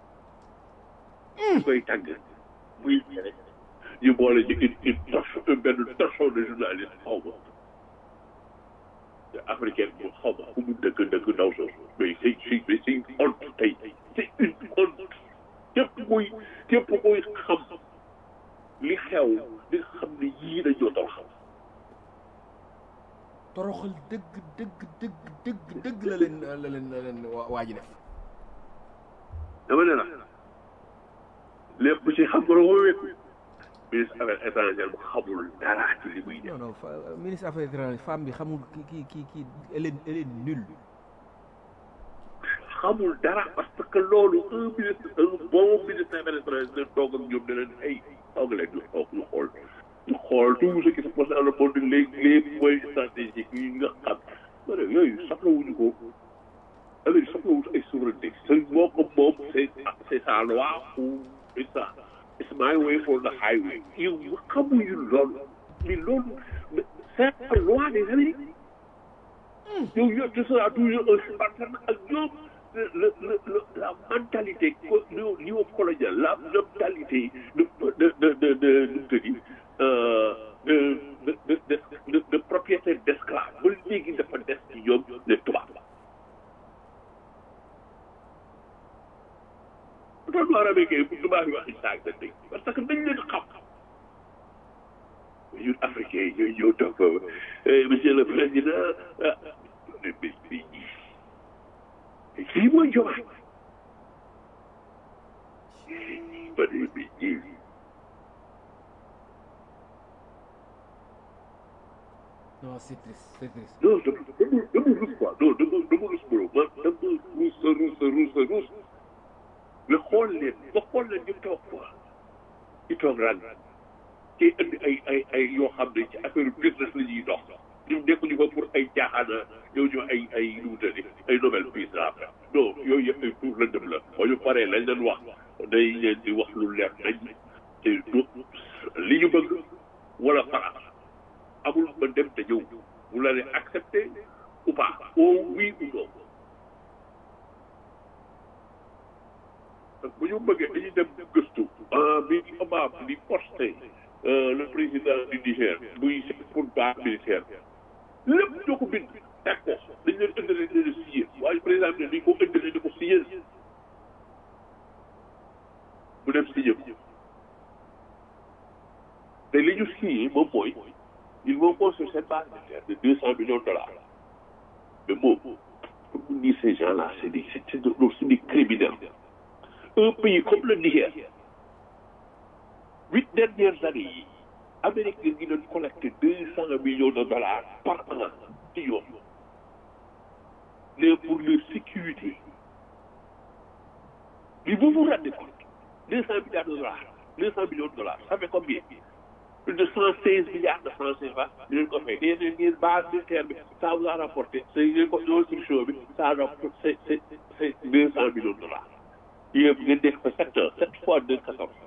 ñu koy tàgg muy rek ñu boole ci une une torche benn torchon de journaliste xaw ma africaine bu xaw ma fu mu dëkk dëkk ndaw soosu mais c'est c'est c'est une honte tey c'est une honte képp kuy képp kuy xam li xew di nga xam ne yii dañoo toroxal toroxal dëgg dëgg dëgg dëgg dëgg la leen la leen la leen waa waa ji def dama ne la lépp ci xam nga loo wékku ministre affaires étrangères bu xamul dara ci li muy def non non fa ministre affaires étrangères femme bi xamul ki ki ki ki elle est elle est nulle xamul dara parce que loolu un ministre un bon ministre affaires étrangères dina toog ak ñoom ne leen ay toog leen ñu toog ñu xool ñu xool tout ce qui se passe dans le monde les les points stratégiques yi nga xam ma ne yooyu soxlawuñu ko Amérique soxlawuñu ay souveraineté c'est moo ko moom c'est c'est sa loi ou c'est ça it's my way for the highway yow xamuñu loolu mais loolu c'est la loi des Américains yow yow tu seras toujours un partenaire ak ñoom le le le la mentalité co néocoloniale la mentalité de de de de de nu mu tëddi de de de de de propriétaire d'esclave ba léegi dafa des ci ñoom les tubaab doon waar américain bu tubaab yi waxi saag da dégg parce que dañ leen xam ñun africain yi ñooy ñëw toog foofu monsieur le président ah mais mais mais kii mooy jomaay ba ne mais ñii non c'est triste c'est triste non dama dama dama rus quoi non dama dama rus bro man dama rus rus rus rus nga xool leen nga xool leen ñu toog quoi ñu toog rang kii indi ay ay ay yoo xam ne ci affaire business la ñuy dox ñun nekkuñu fa pour ay jaaxaana ñëw ñu ay ay nu mu tëddi ay Nobel Peace la non yooyu yëpp ay pour lëndëm la boo ñu paree lañ leen wax day leen di wax lu leer nañ te du li ñu bëgg wala fara amul ba dem te ñëw vous l'avez accepté ou pas ou oui ou non donc bu ñu bëggee dañuy dem gëstu ah bi Obama di posté le président du Niger buy pour base militaire lépp ñoo ko bind teg ko dañ leen intérêt ne leen signé waaye président bi ne dañ ko intérêt di ko signé mu dem signé ko te li ñu signé moom mooy ils vont construire cette base militaire de deux cent millions de dollars mais moom pour vous dire ces gens-là c'est des c'est des c'est des criminels un pays comme le Niger huit dernières années yi Amérique ngi doon collecté deux cent millions de dollars par an ci yoon mais pour leur sécurité mais vous vous rendez compte deux cent milliards de dollars deux cent millions de dollars ça fait combien plus de cent seize milliards de francs CFA di leen ko fay nee na ngeen base militaire bi ça vous a rapporté c'est ngeen ko construction bi ça a rapporté c'est c'est c'est deux cent millions de dollars yéen ngeen nekk fa sept ans sept fois deux quatorze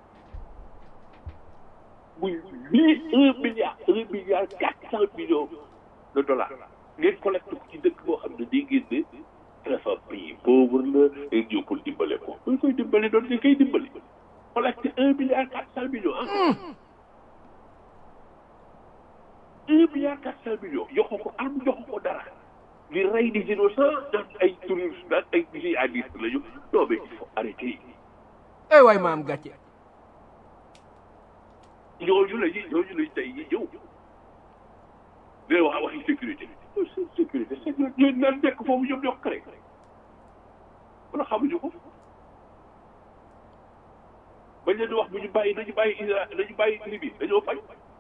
muy mille un milliard un milliard quatre cent millions de dollars ngeen collecté ko ci dëkk boo xam ne day génne dafa pays pauvre la ngeen ñëw pour dimbale ko buñ koy dimbale doon nga koy dimbale collecté un milliard quatre cent millions ah un milliard quatre cent millions joxo ko am joxo ko dara di rey des innocents naan ay touristes naan ay jihadistes lañu non mais il faut arrêter ay waay maam gàcce ñooñu la ñuy ñooñu lañ tey ñi ñëw day wax waxi sécurité sécurité c'est ñooñu naan nekk foofu ñoom ñoo ko créé wala xamuñu ko bañ leen di wax bu ñu bàyyi nañu bàyyi Israël nañu bàyyi Libye dañoo fay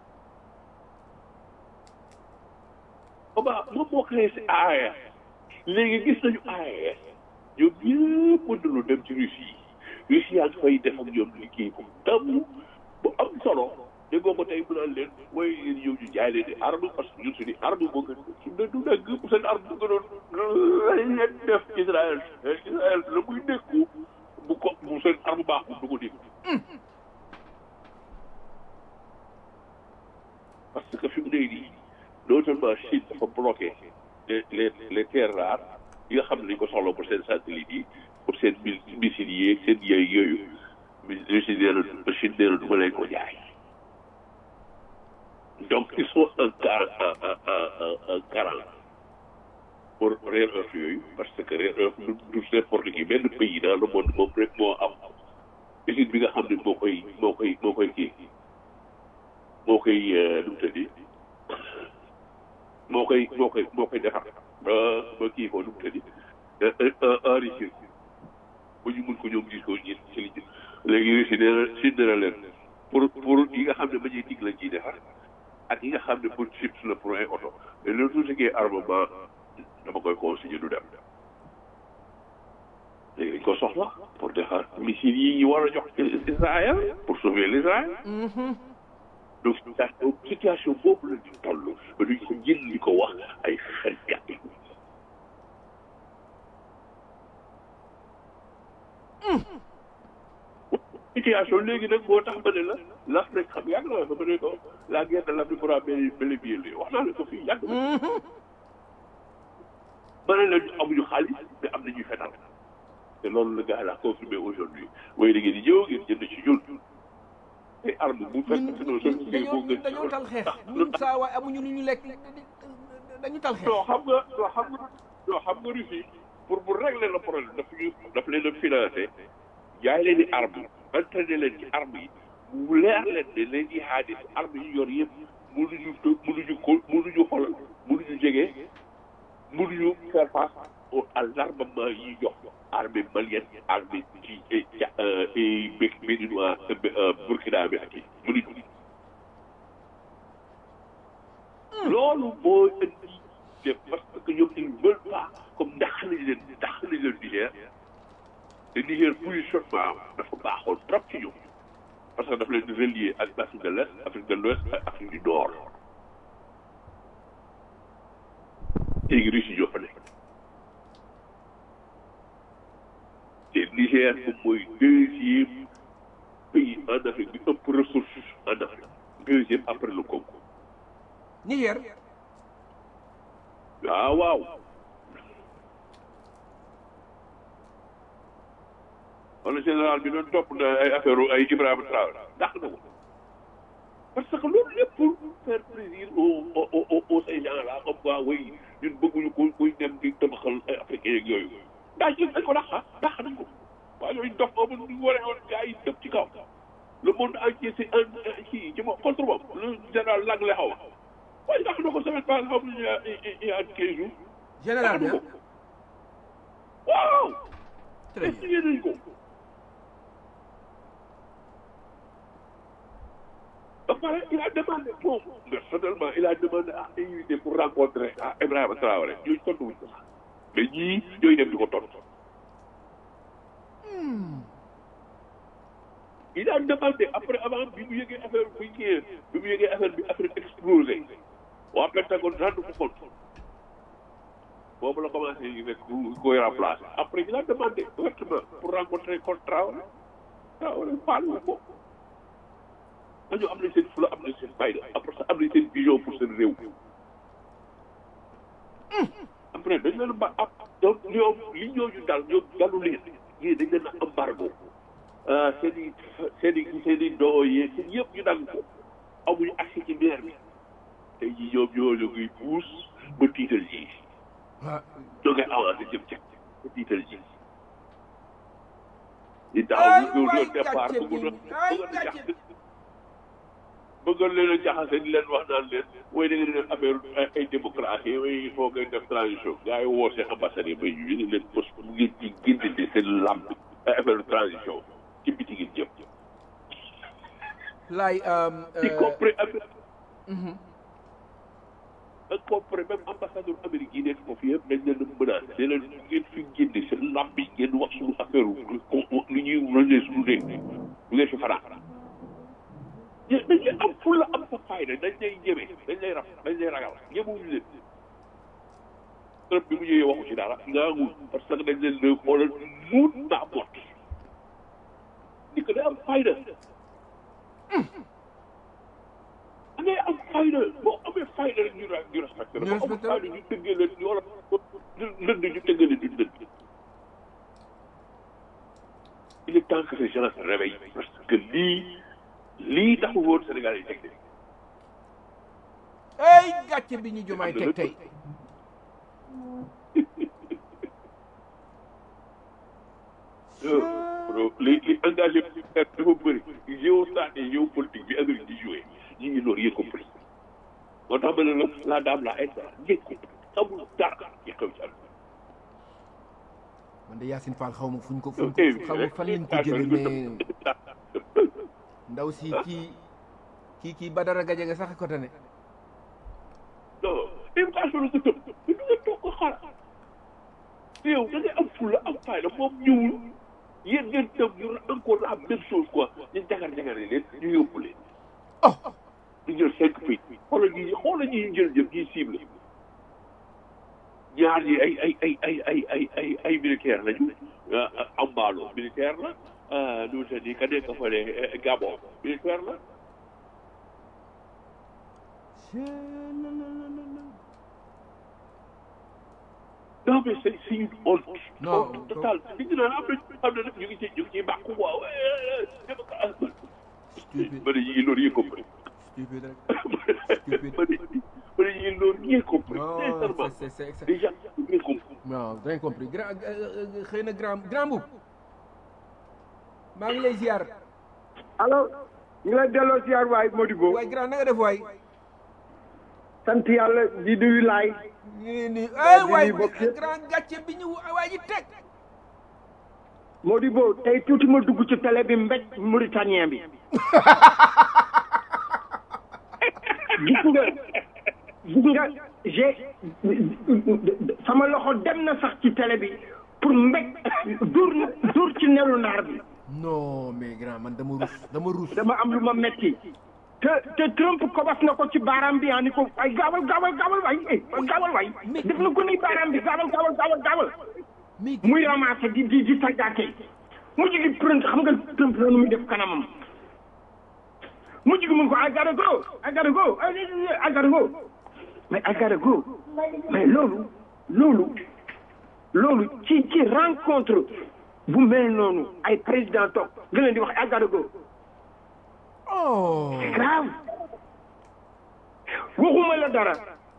Obama moom moo créé si AES léegi gis nañu AES ñoom ñëpp mën nañu dem ci Russie yi Russie yaa ngi fay def ak ñoom liggéey bu tam bu am solo déggoo ko tey mu naan leen mooy yéen ñëw ñu jaay leen di arme parce que ñun suñu arme moo gën su ne du nekk seen arme bu gënoon lañ leen def Israël Israël la muy nekku bu ko bu seen arme baaxul du ko dégg parce que fi mu ne nii non seulement Chine dafa bloqué les les les terres rares yi nga xam ne dañ ko soxla pour seen satellites yi pour seen missiles yi ak seen yooyu yooyu mais Chine nee na Chine nee na du ma leen ko jaay donc ils sont en car en en en carence pour rare earth yooyu parce que rare earth du du n'importe qui benn pays dans le monde moom rek moo am usine bi nga xam ne moo koy moo koy moo koy kii moo koy nu mu tëddi moo koy moo koy moo koy defar ba ba kii ko nu mu tëddi enrichir ba ñu mun ko ñoom gis ko ñi ci li léegi Russie nee na Chine nee na leen pour pour yi nga xam ne ba ñuy dig lañ ciy defar ak yi nga xam ne pour chips la pour ay oto mais loolu tout ce qui est armement dama koy consigné du dem léegi dañ ko soxla pour defar missiles yi ñu war a jox Israël pour sauver l'Israël donc situation situation boobu la ñu toll ba duñ ko jël li ko wax ay fenkat situation léegi nag moo tax ma ne la l'Afrique xam yàgg na ma ne ko la guerre de l'Afrique pourra bel bel et bien wax naa la ko fii yàgg na ma ne la amuñu xaalis mais am nañuy fetal te loolu la gars la confirmé aujourd'hui mooy da ngeen di ñëw ngeen jënd ci ñun te arme bu fekk si noonu soo dañoo dañoo tal xeex ñun saa waay amuñu lu ñu lekk dañu tal xeex non xam nga non xam nga non xam nga Russie pour pour régler le problème daf ñu daf leen a financé jaay leen di arme entraîné leen ci arme yi mu leer leen ne leen di xaadis arme yi yor yëpp mënuñu mënuñu ko mënuñu xoolal mënuñu jege mënuñu faire face à l'armement yi jox armée malienne armée ci béninois Burkina bi ak yi mënuñu loolu moo indi de parce que ñoom ils veulent pas comme ndax nañ leen ndax nañ leen Niger te Niger positionnement dafa baaxoon trop ci ñoom parce que dafa leen di relier ak Afrique de l'Est Afrique de l'Ouest ak Afrique du Nord léegi Russie ñoo fa nekk te Niger moom mooy deuxième pays en Afrique bi ëpp ressource en Afrique deuxième après le Congo Niger waaw waaw wala général bi doon topp na ay affaire ay Ibrahima Traoré ndax na ko parce que loolu lépp pour faire plaisir aux aux aux aux ces gens là comme quoi oui ñun bëgguñu ko kuy dem di tabaxal ay africain yeeg yooyu daa ci dañ ko dàq ah dàq nañ ko waaye yooyu dox boobu ñu waree woon gars yi dëpp ci kaw le monde entier c'est un kii ci moom contre moom le général Langley xaw waaye dàq na ko semaine passée xam nañu il y a quinze jours général bi dàq na ko waaw très bien signé nañ ko ba pare il a demandé moom personnellement il a demandé à invité pour rencontrer à Ibrahima Traoré ñooñu tontu wuñ ko sax mais ñii ñooy dem di ko tontu. il a demandé après avant bi mu yëgee affaire bi ñëwee bi mu yëgee affaire bi affaire explosé waa Pentagone rendre ko compte boobu la commencé yi nekk ku koy remplacer après il a demandé ouvertement pour rencontrer contre Traoré Traoré paal wu ko dañoo am nañ seen fula am nañ seen fayda après ça am nañ seen vision pour seen réew après dañ leen ba ab donc ñoom li ñooñu dal ñoom dalu leen yii dañ leen a embargo seen i seen i seen i doo yee seen yëpp ñu dal ko amuñu accès ci maire bi tey jii ñoom ñoo la koy puus ba tiital ji ah ñoo ngay avancé jëm ca ba tiital ji di daaw ñu doon départ bëgg na bëgg na jax bëggoon leen a jaxase di leen wax naan leen mooy da ngeen di def affaire ay démocratie mooy il faut ngeen def transition gars yi woo seen ambassade yi ba ñu ne leen pos mu ngeen ci génne seen làmb ay affaire transition ci biti ngeen jëm laay y compris affaire y compris même ambassadeur Amérique yi nekk foofu yëpp dañ leen a menacé ne leen ngeen fi génne seen làmb yi ngeen wax suñu affaire lu ñuy rëndee suñu réew du ngeen fi fanaan dañ lay am fulla am sa fayda dañ lay ñeme dañ lay raf dañ lay ragal ñemewuñu leen Trump bi mu ñëwee waxu ci dara ngaangul parce que dañ leen leen xoolal muut naa mot ni ko day am fayda da ngay am fayda boo amee fayda rek ñu ra ñu respecté la Ñu boo amul respecté la. fayda ñu tëggee leen ñu wala lënd ñu tëggee leen duñ lënd il est temps que ces gens se réveillent parce que lii lii taxu woon Sénégal yi teg de ay gàcce bi ñu jumaay teg tey li li engagé militaire dafa bëri géostrat et géopolitique bi Amérique di joué ñu ngi noonu yéen compris moo tax ma ne la la dame la est yéen compris xamul dara yi xew ci àdduna man de Yacine Fall xaw ma fuñ ko fuñ Eh, ko xaw ma fan lañ ko jëlee mais ndaw si kii kii kii Badara Gadiaga sax ko tane non invitation la nga tëb mais du nga toog ko xaar yow da ngay am fulla am fayda moom ñëwul yéen ngeen tëb ñu encore la même chose quoi ñu jagar jagari leen ñu yóbbu leen oh ñu jël cinq pays xoolal ñi xoolal ñi ñu jël jël ñi cible ñaar ñi ay ay ay ay ay ay ay ay militaire lañu ambaalo militaire la nu te di ka nekk fa ne Gabon militaire la non mais c'est c'est une honte Non, honte totale li ñu naan am na am na nag ñu ngi ci ñu ngi ciy bàqu waaw stupide ba ne ñu ngi loolu yëg compris stupide rek ba ne ba ne ñu ngi loolu yëg compris non sincèrement c'est c'est c'est déjà ñu compris non bien compris grand euh, euh, xëy na grand grand boub maa ngi lay ziar alors ñu ngi lay delloo ziar waay Modibo waay grand na nga def waay sant yàlla di nuyu laay ñu ngi nii ay di waay nuyu bokk yëpp. grand gàcce bi ñu waa ji teg Modibo tey tuuti ma dugg ci télé bi mbéj mauritanien bi gis nga gis nga j'ai sama loxo dem na sax ci télé bi pour mbéj dur dur ci nelu naar bi non mais grand man dama rus dama rus dama am lu ma metti te te Trump kobas na ko ci baaraam bi ah ni ko ay gaawal gaawal gaawal waay eh gaawal waay def na ko ni baaraam bi gaawal gaawal gaawal gaawal mais muy ramassé di di di tàggaate mujj gi Trump xam nga Trump loolu muy def kanamam mujj gi mun ko I gotta go I gotta go I gotta go mais I gotta go mais loolu loolu loolu ci ci rencontre bu mel noonu ay président toog nga leen di wax I gotta go oh c'est grave waxuma la dara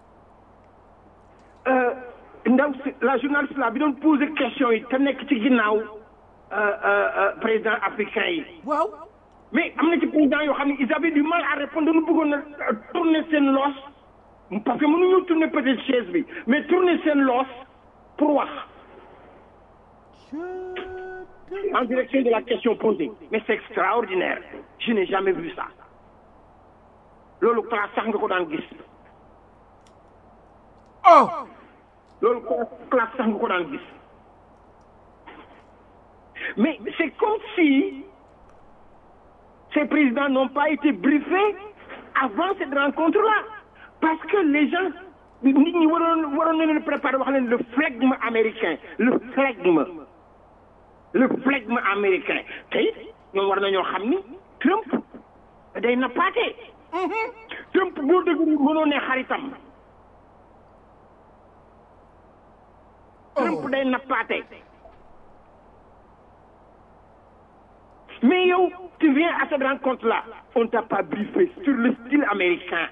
euh, ndaw si la journaliste là bi doon poser question yi te nekk ci ginnaaw euh, euh, euh, président africain yi waaw mais am na ci président yoo xam ne ils avaient du mal à répondre dañu bëggoon a tourner seen loos parce que mënuñoo tourner peut-être chaise bi mais tourner seen loos pour wax en direction de la question posée mais c'est extraordinaire je n'ai jamais vu ça loolu classe sax nga ko daan gis oh loolu classe sax nga ko daan gis mais c'est comme si ces présidents n'ont pas été briefés avant cette rencontre-là parce que les gens nit ñi waroon waroon na leen préparer wax leen le flegme américain le flegme le flegme américain tey ñoom war nañoo xam ni Trump day nappaate Trump boo dëgg mënoo ne xaritam Trump day nappaate mais yow tu viens à cette rencontre là on t'a pas briefé sur le style américain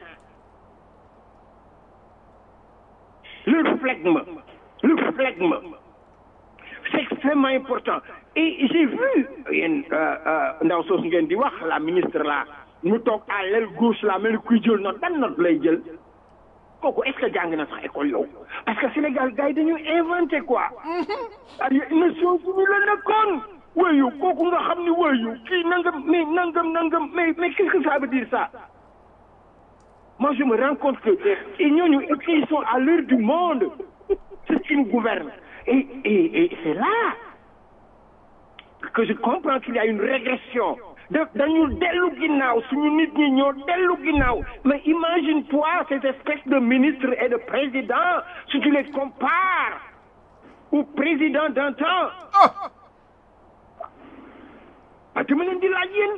le flegme le flegme c'est extrêmement important et j'ai vu yéen ndaw soosu ngeen di wax la ministre là mu toog à l'aile gauche là mel ni kuy jël note ban note lay jël kooku est-ce que jàng na sax école yow parce que Sénégal gars yi dañu inventé quoi ay Nations Unies la nekkoon wayu kooku nga xam ni wayu kii nangam mais nangam nangam mais mais qu'est-ce que ça veut dire ça moi je me rends compte que et ñooñu et puis ils sont à l'heure du monde c'est ce qui nous gouverne et et et c'est là que je comprends qu'il y a une régression da dañu dellu ginnaaw suñu nit ñi ñoo dellu ginnaaw mais imagine-toi ces espèces de ministres et de présidents si tu les compares au président d'antan ah dama leen di laaj yéen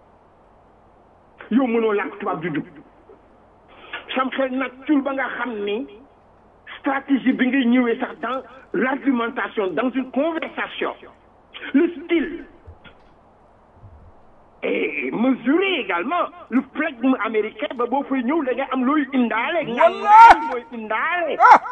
yow mënoo làkk tubaab du dugg sam xel nag cul ba nga xam ni stratégie bi ngay ñëwee sax dans l'argumentation dans une conversation le style et mesurer également le flegme américain ba boo fay ñëw da ngay am looy indaale Wallahi! mooy indaale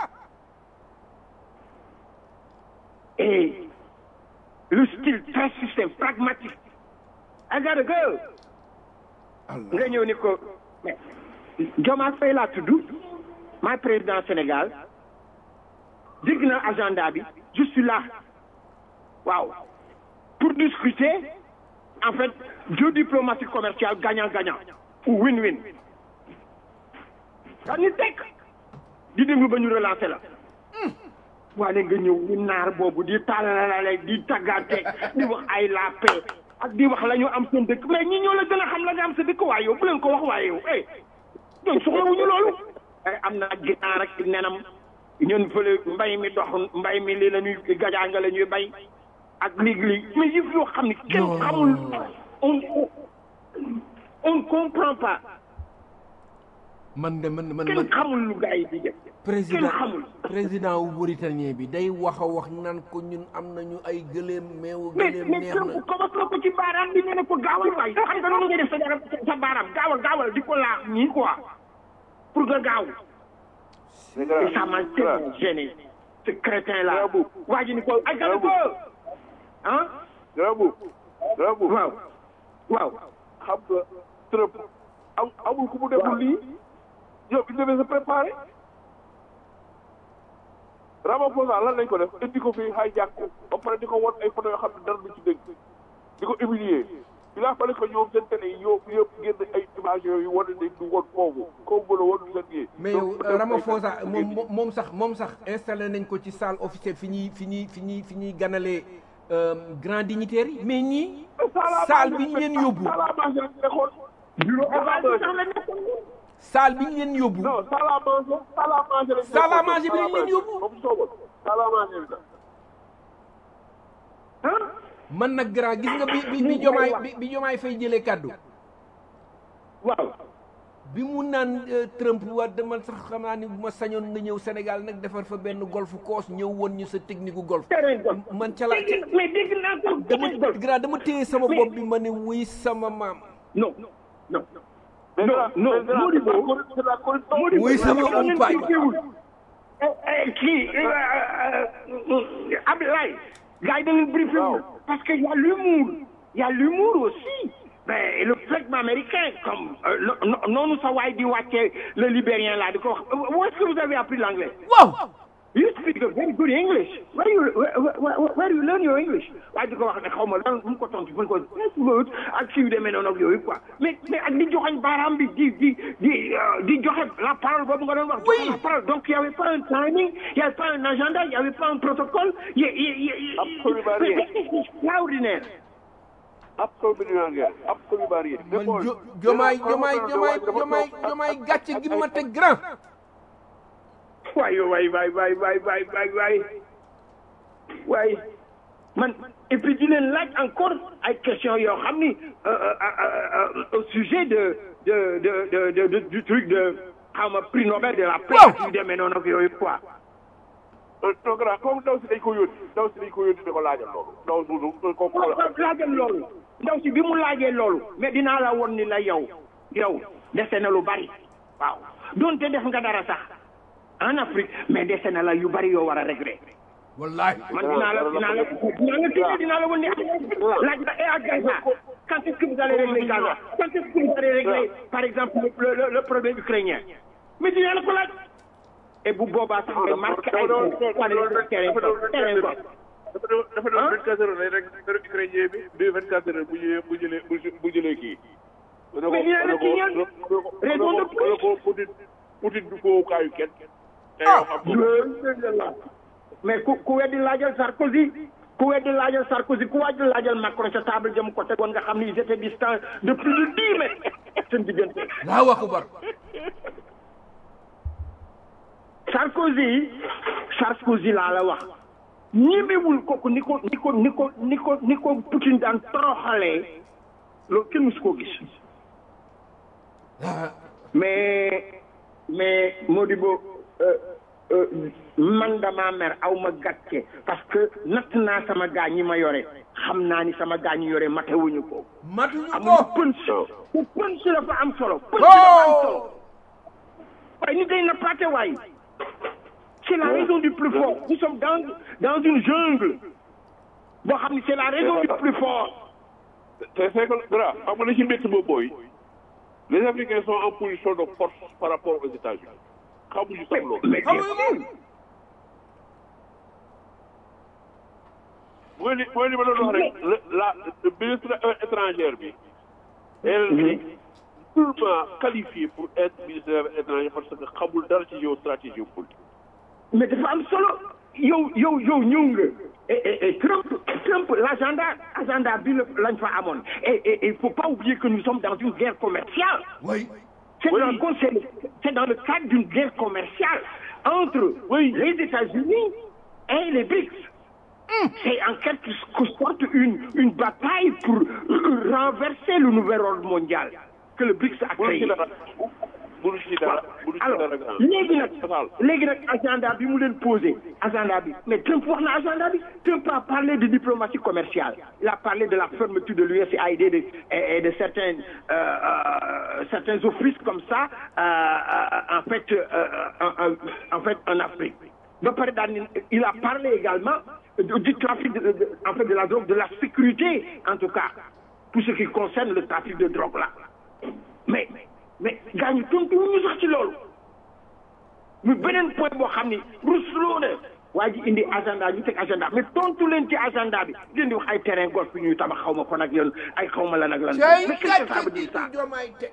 et le style très système pragmatique I gotta go nga ñëw ni ko mais Diomaye Faye laa tudd maay président Sénégal dégg na agenda bi je suis là waaw pour discuter en fait géodiplomatie commerciale gagnant-gagnant ou win-win daa ñu teg di déglu ba ñu relancer la waale nga ñëw ni naar boobu di tàllalale di tàggaate di wax ay la paix ak di wax la ñu am seen dëkk mais ñi ñoo la gën a xam la nga am sa dëkk waaye yow bu leen ko wax waaye yow eh ñoom soxlawuñu loolu ay am na ginaar ak nenam ñun fële mbay mi dox mbay mi li la ñuy gajaanga la ñuy bay ak léegi mais yëf yoo xam ne kenn xamul on on on ne comprend pas man de man man kenn man xamul lu gars yi di def président kenn xamul président wu Mauritanien bi day wax a wax naan ko ñun am nañu ay gëléem meewu mais gëléem mais neex kër na commence na ko ci baaraam bi nee na ko gaawal waay xam nga noonu ngay def sa yaram sa baaraam gaawal gaawal di ko laax nii quoi pour nga gaaw et ça m'a tellement gêné ce crétin là Bravo. waa ji ni ko ay gàllankoor ko ah Garabu Garabu waaw waaw xam nga Trump am amul ku mu deful lii yow bi ñu demee sa préparé Ramaphosa lan lañ ko def indi ko fii hijack ko ba pare di ko won ay photo yoo xam ne dara du ci dégg di ko humilier il a fallu que ñoom seen télé yi yow yëpp génn ay images yooyu wane ne du woon foofu kaw mën a woon du seen yee mais yow Ramaphosa moom moom- moom sax moom sax installé nañ ko ci salle officielle fi ñuy fi ñuy fi ñuy fi ñuy ganalee euh, grand dignitaires yi mais ñii salle bi ñu leen yóbbu salle à manger lañ nekkoon bureau à manger sax la nekkoon salle bi ñu leen yóbbu non salle à manger salle à manger lañ Salle à nekkoon. manger bi lañ leen yóbbu. comme soogoon salle à manger bi la ah man nag grand gis nga bi bi bi jomaay bi bi jomaay fay jëlee kàddu waaw bi mu naan euh, Trump wa dama sax xam naa ni bu ma sañoon nga ñëw Sénégal nag defar fa benn golf course ñëw woon ñu sa technique gu golf terrain golf man ca la dégg mais dégg naa ko dama terrain golf grand dama téye sama Mais- bopp bi ma ne wuy sama maam non non Mais Non, grâce- non, mais grâce- Modibo- c'est la corruption- c'est la corruption. Modibo, Oui, sama dafa leen umpaañ. brieféwul. Eh, eh, kii eh, euh, euh, Abdoulaye gars yi da leen briefé wul parce que y a l'humour y a l'humour aussi ben et le flegme américain comme euh, no- no- noonu sa waay di wàcce le libérien là di ko wax où est-ce que vous avez appris l'anglais waaw you speak a very good English where you where, where, where you learn your English waaye di ko wax ne xaw ma lan mu ko tontu mu ko yes good ak kii yu demee noonu ak yooyu quoi mais mais ak di joxañ baaraam bi di di di euh, di joxe la parole boobu nga doon wax. joxe la parole donc y avait pas un timing y avait pas un agenda y avait pas un protocole y y y. Absolument rien. mais c'est extraordinaire. Absolument rien. Absolument rien. man jo jomaay jomaay jomaay jomaay jomaay gàcce gi ma teg grand waay waay waay waay waay waay waay waay waay man et puis di leen laaj encore ay questions yoo xam ni euh, euh, euh, euh, au sujet de de de de de, de du truc de xaw ma prix Nobel de la paix Waaw. ak yu demee noonu ak yooyu quoi. non grand comme ndaw si dañ ko yónni ndaw si dañ ko yónni di ko laajal loolu ndaw si du ko ko waaw laajal loolu ndaw si bi mu laajee loolu mais dinaa la won ni la yow yow dese na lu bari waaw donte def nga dara sax en Afrique mais dese na la yu bari yoo war a régler. wallahi man dinaa la dinaa la dinaa la tijji dinaa la wan ne laaj na et à Gaza quand est-ce que vous allez régler Gaza quand est-ce que vous allez régler par exemple le le le problème ukrainien mais dinaa la ko laaj et bu boobaa sax nga marqué ay wane terrain ko terrain ko dafa doon dafa doon vingt quatre heures lay rek heure ukrainien bi deux vingt quatre heures bu jëlee bu jëlee bu jëlee kii. Mais il y a le signal. Raison de plus. ko Poutine Poutine du ko kaayu kenn. te Ah. yoo xam nga mais ku ku weddi laajal Sarkozy ku weddi laajal Sarkozy ku weddi laajal Macron sa table jëm ko tegoon nga xam ni ils étaient distants de plus de dix mètres seen diggante. laa akubar Sarkozy Sarkozy laa la wax ñemewul kooku ni ko ni ko ni ko ni ko ni ko Poutine daan toroxalee loolu kenn musu koo gis mais mais Modibo euh, euh, man dama mer aw ma gàcce parce que natt naa sama gaa ñi ma yore xam naa ni sama gaa ñi yore matewuñu ko matuñu amuñu ko punch te punch dafa am solo punch dafa am solo waaye nit day nappaate waay c'est la raison du plus fort nous sommes dans dans une jungle boo xam ni c'est la raison du plus fort te c'est que dara xam nga li ci métti boobu mooy les Africains sont en position de force par rapport aux États-Unis xamuñu sax loolu. mais bien sûr mooy li mooy li ma doon wax rek la la le ministre étrangère bi. elle est purement qualifiée pour être ministre étranger parce que xamul dara ci géostratégie politique. mais dafa am solo yow yow yow ñëw nga et et et Trump Trump l'agenda agenda bi la lañ fa amoon et et et il faut pas oublier que nous sommes dans une guerre commerciale oui c'est Oui. dans le c'est c'est dans le cadre d'une guerre commerciale entre Oui. les États-Unis et les BRICS c'est en quelque sorte une une bataille pour euh, renverser le nouvel ordre mondial que le BRICS a mënu ci créé dara mënu ci dara mënu ci alors dara grand. léegi nag Total. léegi nag agenda bi mu leen posé agenda bi mais Trump wax na agenda bi Trump a parlé de diplomatie commerciale il a parlé de la fermeture de l'USAID de, et, et de certains euh, euh, certains offices comme ça euh, euh, en fait euh, en, en- en fait en Afrique ba pare daal ni il a parlé également du, du trafic de, de- en fait de la drogue de la sécurité en tout cas pour ce qui concerne le trafic de drogue là mais mais gars ñu tontu ñu sax ci loolu mu beneen point boo xam ni rusloo na waa ji indi agenda ñu teg agenda mais tontu leen ci agenda bi leen di wax ay terrain golf bi ñuy tabax xaw ma kon ak yoon ay xaw ma lan ak lan cay mais qu'est-ce que ça veut gàcce dire gi ça ci jomaay teg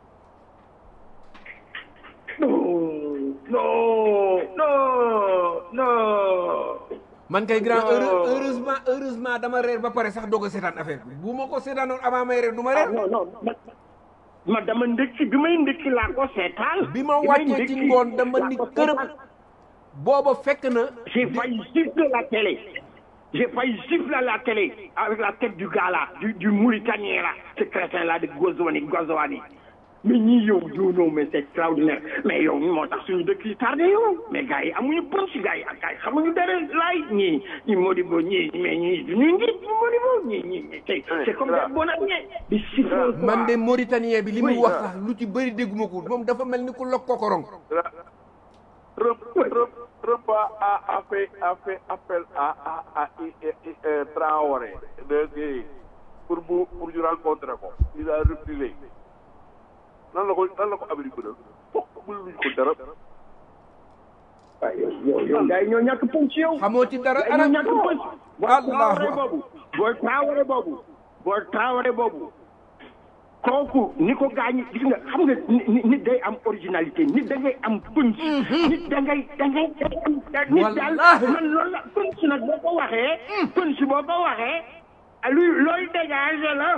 non non non non man kay grand Non. heure- heureusement heureusement dama reer ba pare sax doog a seetaan affaire bi bu ma ko seetaanoon avant may reer du ma ah reer non non ma ma dama ndëkki bi may ndëkki laa ko seetaan bi ma may wàccee ci ndëkki ngoon dama laa ni ko kërëb seetaan. booba fekk na J'ai failli gifler la télé. J'ai failli gifler la télé avec la tête du gars là, du, du Mauritanien là, ce crétin là de Gozouani, Gozouani. mais ñii yow yow non mais c'est extraordinaire mais yow moo tax suñu dëkk yi tardé yow mais gars yi amuñu punch gars yi ak gars yi xamuñu dara laay ñii ñi Modibo ñii mais ñii ñu ngi Modibo ñii ñii c'est c'est comme des bonaniers di chiffre man de mauritanien bi li muy wax sax lu ci bëri dégguma ko moom dafa mel ni ku lokk kokorong Trump Trump Trump a a fait a fait appel à à à Traoré de pour mu pour ñu rencontrer ko il a refusé nan la ko nan la ko Amérique bi fokk mënuñu ko dara. waaw yow yow yow gars yi ñoo ñàkk punch yow. xamoo ci dara gars yi ñoo ñàkk punch. Allahu Traoré akbar. boobu booy Traoré boobu booy Traoré boobu kooku ni ko gaañ gis nga xam nga ni- ni- nit day am originalité nit da ngay am punch. nit da ngay da ngay da ngay am. nit daal Wallaahi. man loolu la punch nag boo ko waxee. punch boo ko waxee. luy looy dégager la.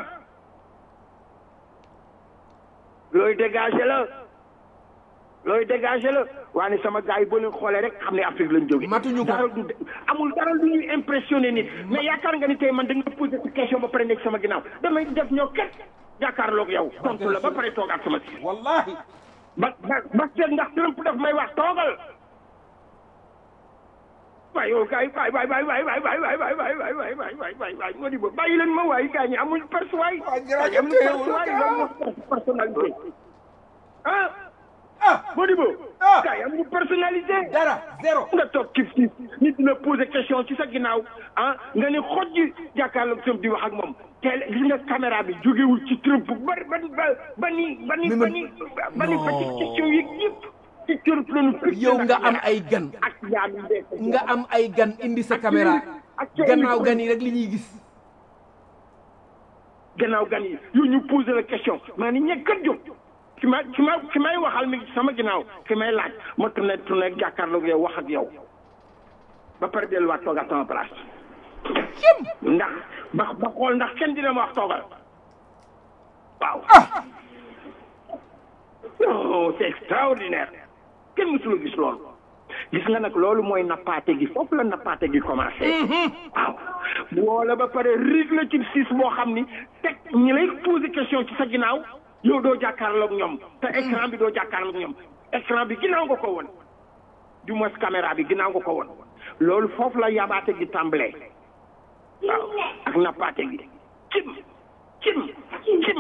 looy dégager la. looy dégager la waaye sama gars yi boo leen xoolee rek xam ne Afrique lañ jógee. Matuñu ko. dara du amul dara lu ñuy impressionné nit mais yaakaar nga ni tey man da nga posé sa question ba pare nekk sama ginnaaw damay def ñoo ket jàkkaarloog yow tontu la ba pare toogaat sama si. wallahi ba ba ba seet ndax Trump daf may wax toogal. waay yow kay waay waay waay waay waay waay waay waay waay waay waay waay waay waay waay moo di ba bàyyi leen ma waay gars ñi amuñu perse waay. Waay, jërëjëf gars ñi amuñu perse waay loolu moo personnalité. ah ah moo di ba. Ah. gars yi amuñu personnalité. dara zéro nga toog kif kif nit dina poser question ci sa ginnaaw ah nga ne xoj ji jàkkaarloog Trump di wax ak moom teel gis nga caméra bi jógewul ci Trump ba ba ba ba ni ba ni ba ni ba ni ba ci question yi yëpp ci Trump la ñu fixé yow nag nga am caméra. ay gan ak yaa ngi dee ko. nga am ay gan indi sa caméra ak ca gannaaw indi- gan yi rek li ñuy gis gannaaw gan yi yow ñu posé la question maa ni ñekkat jóg ki ma ki ma ki may waxal mi ngi ci sama ginnaaw ki may laaj ma tourné tourné jàkkaarloog yow wax ak yow ba pare delluwaat toogaat sama place ndax ba ba xool ndax kenn dina ma wax toogal waaw non c'est extraordinaire kenn mësula gis loolu gis nga nag loolu mooy nappaate gi foofu la nappaate gi commencé waaw woola ba pare rig la ci siis boo xam ni teg ñi lay posé question ci sa ginnaaw yow doo jàkkaarloog ñoom te écran bi doo jàkkaarloog ñoom écran bi ginnaaw nga ko woon du moins caméra bi ginnaaw nga ko woon loolu foofu la yabaate gi tàmbalee waaw ak nappaate gi cim cim cim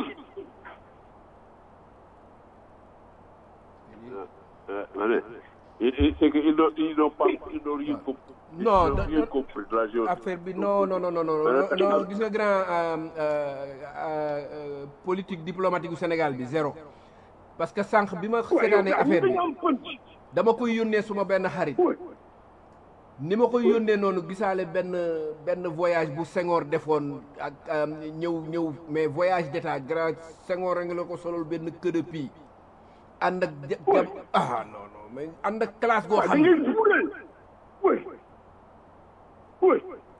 ma ne c'est que ils n'ont ils n'ont pas ils n'ont rien compris. Non, ils n'ont da- rien da- compris de la géographie. affaire bi non non non non non non non gis nga grand euh, euh, euh, politique diplomatique gu Sénégal bi zéro parce que sànq bi ma seetaanee affaire bi am punch dama koy yónnee suma benn xarit ni ma koy yónnee noonu gisaale benn benn voyage bu Senghor defoon ak euh, ñëw ñëw mais voyage d'état grand Senghor a ngi la ko solol benn queue de pie ànd ak ja- jam ah non non mais ànd ak classe goo waaw da xam ne ngay fuulal oui oui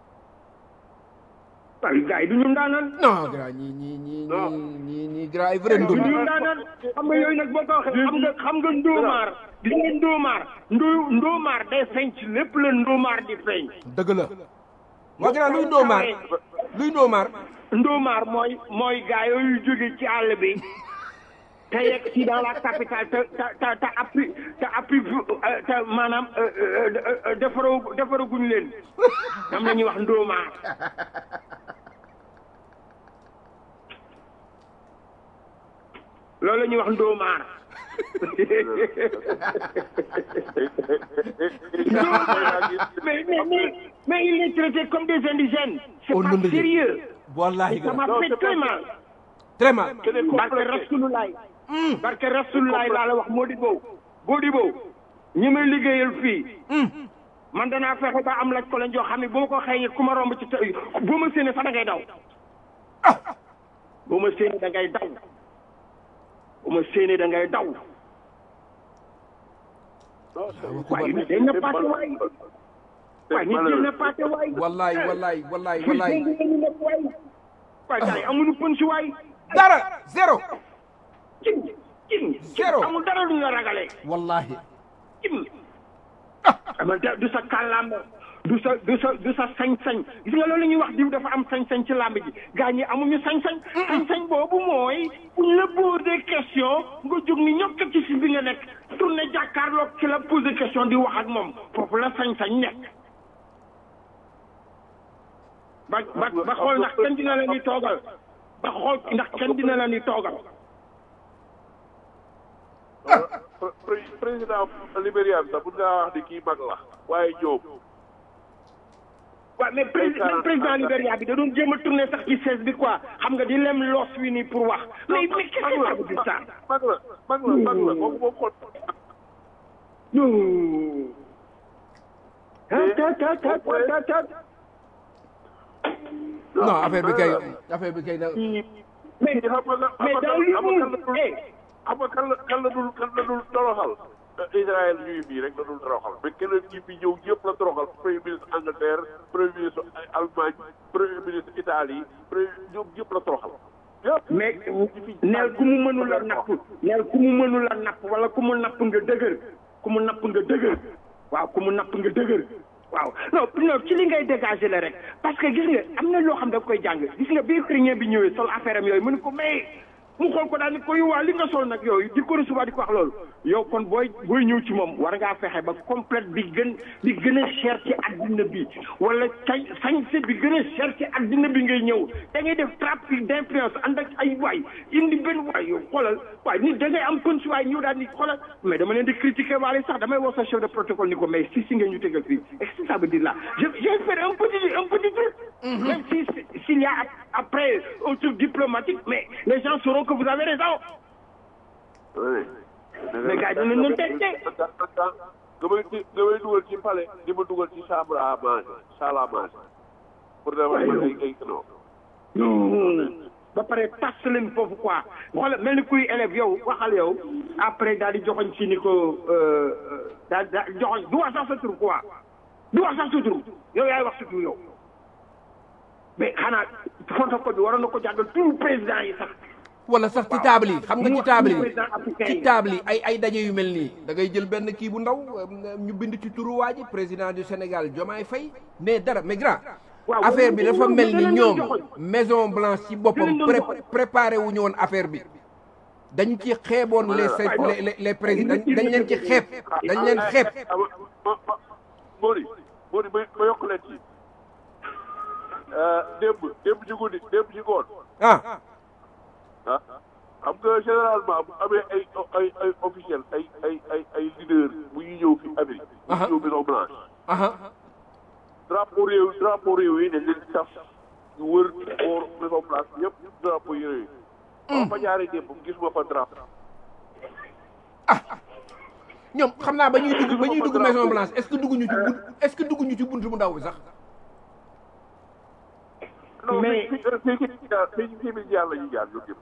waaye gars yi du ñu ndaanaan non grand ñii ñii ñii ñii ñii ñii grand ay vrai du ndóol ñu ndaanaan xam nga yooyu nag boo ko waxee xam nga xam nga ndóomaar gis nga ndóomaar ndó ndóomaar day feeñ ci lépp la ndóomaar di feeñ dëgg la waa grand luy ndóomaar luy ndóomaar ndóomaar mooy mooy gars yooyu jóge ci àll bi te yegg si dans la capitale te te te te appui te appui euh, te maanaam euh, euh, euh, defaroo defaraguñ leen am na ñuy wax ndóomaar loolu la ñuy wax ndóomaar mais mais mais mais il est traité comme des indigènes c'est Oh, pas non, non, non. sérieux wallahi ça m'a grand fait très mal très mal barke Rasulullah barke Rasulullah laa la wax Modibo Modibo ñi may liggéeyal fii man danaa fexe ba am laj ko leen joo xam ne bu ma ko xëyee ku ma romb ci te bu ma séenee sax da ngay daw bu ma séenee da ngay daw bu ma séenee da ngay daw waaye nit day nappaate waay waaye nit day nappaate waay wallahi wallahi wallahi wallahi waay waay gars yi amuñu pën si waay dara zéro cin cin Zéro. amul dara lu ñu la ragalee wallahi cim ama du sa kàllaama du sa du sa du sa sañ-sañ gis nga loolu la ñuy wax diw dafa am sañ-sañ ci làmb ji gaa ñi amuñu sañ-sañ sañ-sañ boobu mooy buñ la posé question nga jóg ni ñokk ci si bi nga nekk tourné jàkkaarloog ci la posé question di wax ak moom foofu la sañ-sañ nekk ba ba ba xool ndax kenn dina la ni toogal ba xool ndax kenn dina la ni toogal président Libéria bi sax mun ngaa wax ni kii mag la waaye ñoom waaw mais président président Libéria bi da doon jéem a tourné sax ci chaise bi quoi xam nga di lem loos wi nii pour wax mais mais qu'est-ce que ça veut dire ça mag la mag la mag la moom moom xool non tat tat tat tat tat non affaire bi kay affaire bi kay da mais xam nga la mais dans l'humour eh xam nga kan la kan la dul kan la dul toroxal Israël ñuy fii rek la dul toroxal mais keneen ñi fi ñëw yëpp la toroxal premier ministre Angleterre premier ministre Allemagne premier ministre Italie premier ñoom yëpp la toroxal yëpp mais neel ku mu mënul a napp neel ku mu mënul a napp wala ku mu napp nga dëgër ku mu napp nga dëgër waaw ku mu napp nga dëgër waaw non non ci li ngay dégager la rek parce que gis nga am na loo xam da koy jàng gis nga bi ukrainien bi ñëwee sol affaire am yooyu mu ne ko mais mu xool ko daal ni ko waa li nga sol nag yooyu di ko recevoir di ko wax loolu yow kon booy booy ñëw ci moom war ngaa fexe ba complète bi gën bi gën a cher ci addina bi wala sañ sañse bi gën a cher ci addina bi ngay ñëw da ngay def trafic d'influence ànd ak ay waay indi benn waay yow xoolal waay nit da ngay am punch waay ñëw daal ni xoolal mais dama leen di critiquer waale sax damay wax sa chef de protocole ni ko mais si si ngeen ñu tegal fii est-ce que ça veut dire là je je vais faire un petit un petit truc même si s'il y a après un truc diplomatique mais les gens sauront que vous avez raison oui. mais gars yi dinañ leen teg de. nga may di nga may dugal ci palais di ma dugal ci chambre à manger salle à manger pour dama ay ay ay non. non ba pare tas leen foofu quoi xoolal mel ni kuy élève yow waxal yow après daal di joxoñ ci ni ko daal daal joxoñ du wax sax sa tur quoi du wax sax sa tur yow yaay wax sa tur yow mais xanaa protocole bi waroon na ko jàngal tout président yi sax. wala sax ci table yi xam nga ci table yi président africain ci yi. table yi ay ay daje yu mel nii da ngay jël benn kii bu ndaw euh, ñu bind ci turu waa ji président du Sénégal Diomaye Faye mais dara mais grand waaw affaire bi dafa mel ni danañ ñoom joxoñ. Maison Blanche ci boppam Danañ pré joxoñ. préparé wu ñu woon affaire bi dañu ci xeeboon les Voilà. les les les présidents dañ leen ci xeeb dañ leen xeeb ah ma ma ma Mori Mori ma ma yokk leen ci démb démb ci guddi démb ci ngoon ah ah xam nga généralement bu amee ay ay ay officiel ay ay ay ay leader bu ñuy ñëw fi Amérique. bu Aha. ñuy ñëw Maison Blanche. aha drapeau réew drapeau réew yi dañ leen di taf ñu wër boor Maison Blanche yëpp drapeau yi réew yi. ba fa jaaree démb gis ma fa drapeau. ñoom xam naa ba ñuy dugg ba ñuy dugg Maison Blanche est-ce que dugguñu ci bunt est-ce que dugguñu ci buntu bu ndaw bi sax non Mais- fii fii fii fii jaar fii fii fii jaar la ñuy jaar ñoom ñëpp.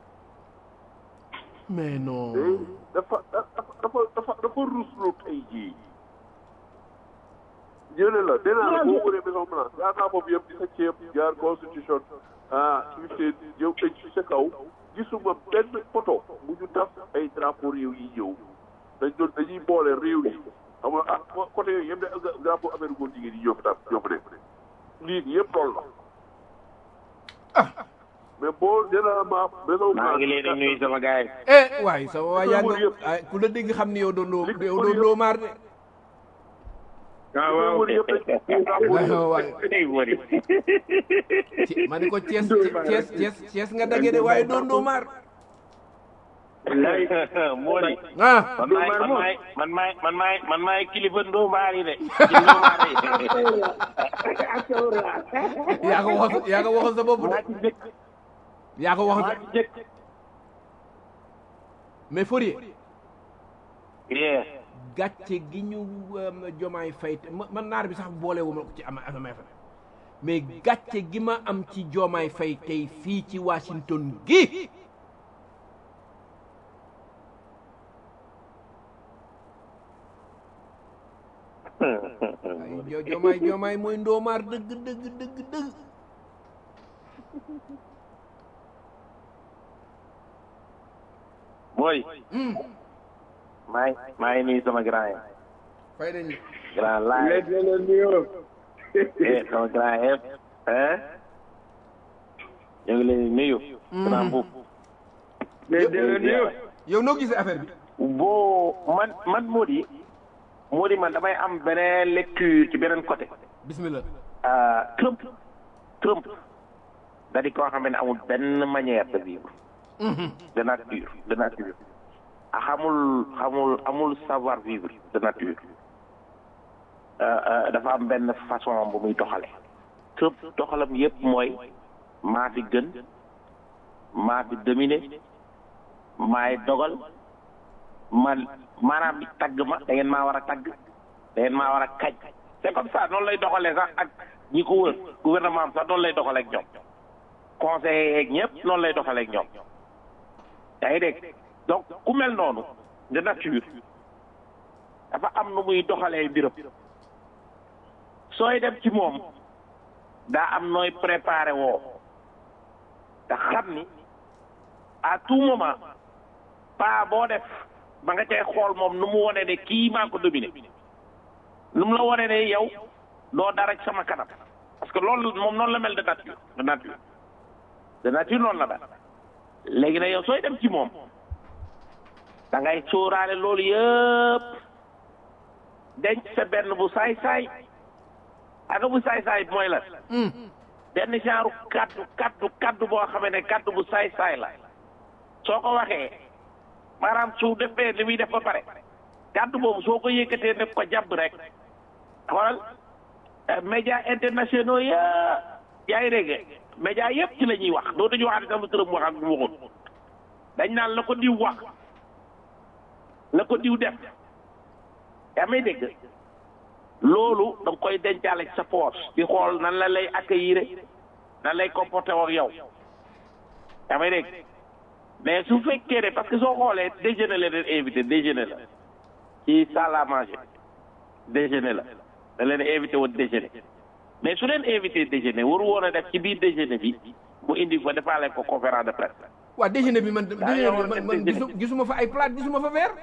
mais non Eh, dafa dafa dafa dafa dafa ruslu tey jii. jëlee la nee naa la boo wëree Maison Blanche jaar naa foofu yëpp di sa ceeb jaar constitution ah fifteen yow tëj ci sa kaw gisuma benn photo bu ñu taf ay drapeau réew yi ñëw dañ doon dañuy boole réew yi xam nga ah côté yooyu yëpp de drapeau affaire góor jigéen yi ñoo fi taf ñoo fi nekk lii yëpp loolu la mais boo généralement Maison maa ngi leen di nuyu sama gars yi. eh waay sama waa yaa Loolu nga yëpp. ay ku la dégg xam ni yow doon loo Li- yow loolu doon yëpp. loo maar de waaw waaw wër yëpp dañ drapeau waay réew waay tey wari. ci ma ni ko Thiès Thiès Thiès Thiès nga dagge de waaye doon doo maar moo di. ah man maay man maay man maay man maay man maay kilifa ndóomaar yi de. ci ndóomaar yi. yaa ko wax yaa ko waxal sa bopp maa de ci jëkk yaa ko waxal maa sa ci jëkk. mais Fourier yeah. gàcce gi ñu um, jomaay fay te ma- man naar bi sax boole wu ma ko ci ama ama mais gàcce gi ma am ci jomaay fay tey fii ci Washington gi ay jo- jomaay jomaay mooy ndoomaar dëgg dëgg dëgg dëgg mooy. Hmm, maa ngi maa ngi nuyu sama grand yi. fay nañ grand laay léegi leen nuyoo eh sama grand F hein ñu ngi leen di nuyu grand buub mais déwén yow yow noo gisee affaire bi boo man man Mody Mody man damay am beneen lecture ci beneen côté bismillah ah, Trump Trump da di koo xam ne amul benn manière de vivre de nature de nature ah, xamul xamul amul savoir vivre de nature Ah, ah, dafa am benn façon bu muy doxale Trump doxalam yépp mooy maa fi gën maa fi dominé maay dogal man maanaam tagg ma da ngeen maa war a tagg da ngeen maa war a kaj c'est comme ça noonu lay doxalee sax ak ñi ko wër gouvernement am sax noonu lay doxalee ak ñoom conseillers yeeg ñëpp noonu lay doxalee ak ñoom yaa ngi dégg donc ku mel noonu de nature dafa am nu muy doxalee mbiram sooy dem ci moom daa am nooy préparé woo te xam ni à tout moment pas boo def ba nga cay xool moom nu mu wone ne kii maa ko dominé nu mu la wone ne yow doo dara ci sama kanam parce que loolu moom noonu la mel de nature de nature de nature noonu la mel léegi nag yow sooy dem ci moom da ngay sóoraale loolu yëpp denc sa benn bu saay-saay aga bu saay-saay mooy la benn genre kaddu kaddu kaddu boo xamee ne kaddu bu saay-saay la soo ko waxee maanaam su defee li muy def ba pare kaddu boobu soo ko yëkkatee ne ko jàpp rek xoolal média internationaux yëpp yaa ngi dégg média yëpp ci la ñuy wax doo dañu wax ne sama tërëm wax ak mu waxul dañ naan la ko diw wax la ko diw def yaa may dégg loolu da nga koy dencaale ci sa poche di xool nan la lay accueillir nan lay comporté ak yow yaa may dégg mais su fekkee ne parce que soo xoolee déjeuner la leen invité déjeuner la ci salle à manger déjeuner la da leen invité woon déjeuner mais su leen invité déjeuner waru woon a def ci biir déjeuner bi mu indi fa defaale ko conférence de presse waa déjeuner bi man déjeuner bi man man déjeuner. gisu- gisuma fa ay plate gisuma fa verre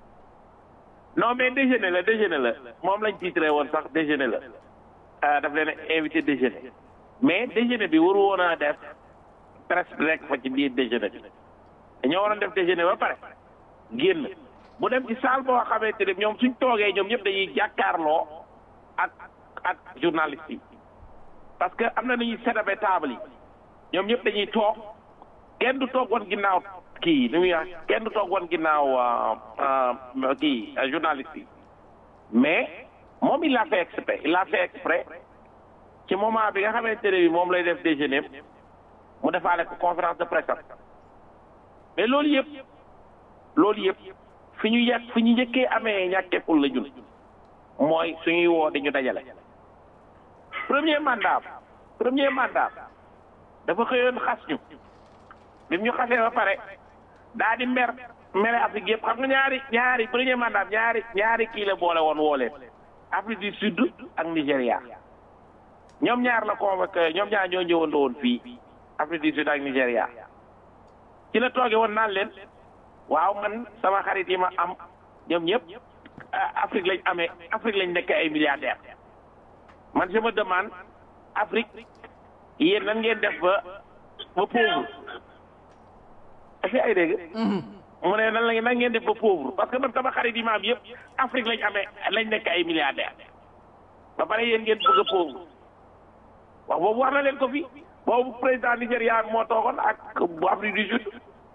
non mais déjeuner la déjeuner la moom lañ titré woon sax déjeuner la ah daf leen invité déjeuner mais déjeuner bi waru woon a def presse bi rek fa ci biir déjeuner bi dañoo waroon def déjeuner ba pare génn bu dem ci salle boo xamante ne ñoom suñ toogee ñoom ñëpp dañuy jàkkaarloo ak ak journaliste yi parce que am na nu ñuy séddabe table yi ñoom ñëpp dañuy toog kenn du toog woon ginnaaw kii nu muy wax kenn du toog woon ginnaaw ah, ah, kii ah, journaliste yi mais moom il l'a fait exprès il l'a fait exprès ci moment bi nga xamante ne bi moom lay def déjeuner mu defaale ko conférence de presse am mais loolu yëpp loolu yëpp fi ñu yàq fi ñu njëkkee amee ñàkkeeful la ñun mooy suñuy woo di ñu dajale premier mandat premier mandat dafa xëyoon xas ñu bi mu ñu xasee ba pare daa di mer mere Afrique yëpp xam nga ñaari ñaari premier mandat ñaari ñaari kii la boole woon woo leen Afrique du Sud ak Nigéria ñoom ñaar la convoqué ñoom ñaar ñoo ñëwandoo woon fii Afrique du Sud ak Nigéria ci la tooge woon naan leen waaw man sama xarit yi ma am ñoom ñëpp ah, Afrique lañ amee Afrique lañ nekk ay milliardaires man je me demande Afrique yéen nan ngeen def ba ba pauvre est-ce que ay dégg mu ne nan la nan ngeen def ba pauvre parce que man sama xarit yi ma am yëpp Afrique lañ amee lañ nekk ay milliardaires ba pare yéen ngeen bëgg a pauvre wax boobu wax na leen ko fi boobu président Nigéria moo toogoon ak bu Afrique du Sud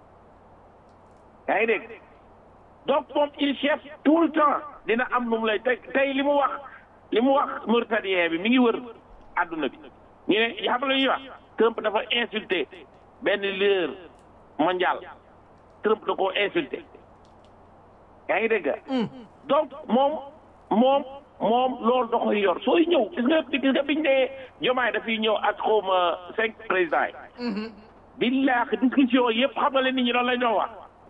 yaa ngi dégg donc moom il cherche tout le temps dina am nu mu lay tey tey li mu wax li mu wax Mauritanien bi mi ngi wër àdduna bi ñu ne xam nga lu ñuy wax Trump dafa insulté benn leader mondial Trump da koo insulté yaa ngi dégg donc moom moom moom loolu da koy yor sooy ñëw gis nga gis nga biñ ne jomaay dafay ñëw ak xawma cinq présidents yi billaahi discussion yëpp xam nga leen nit ñi loolu lañ doon wax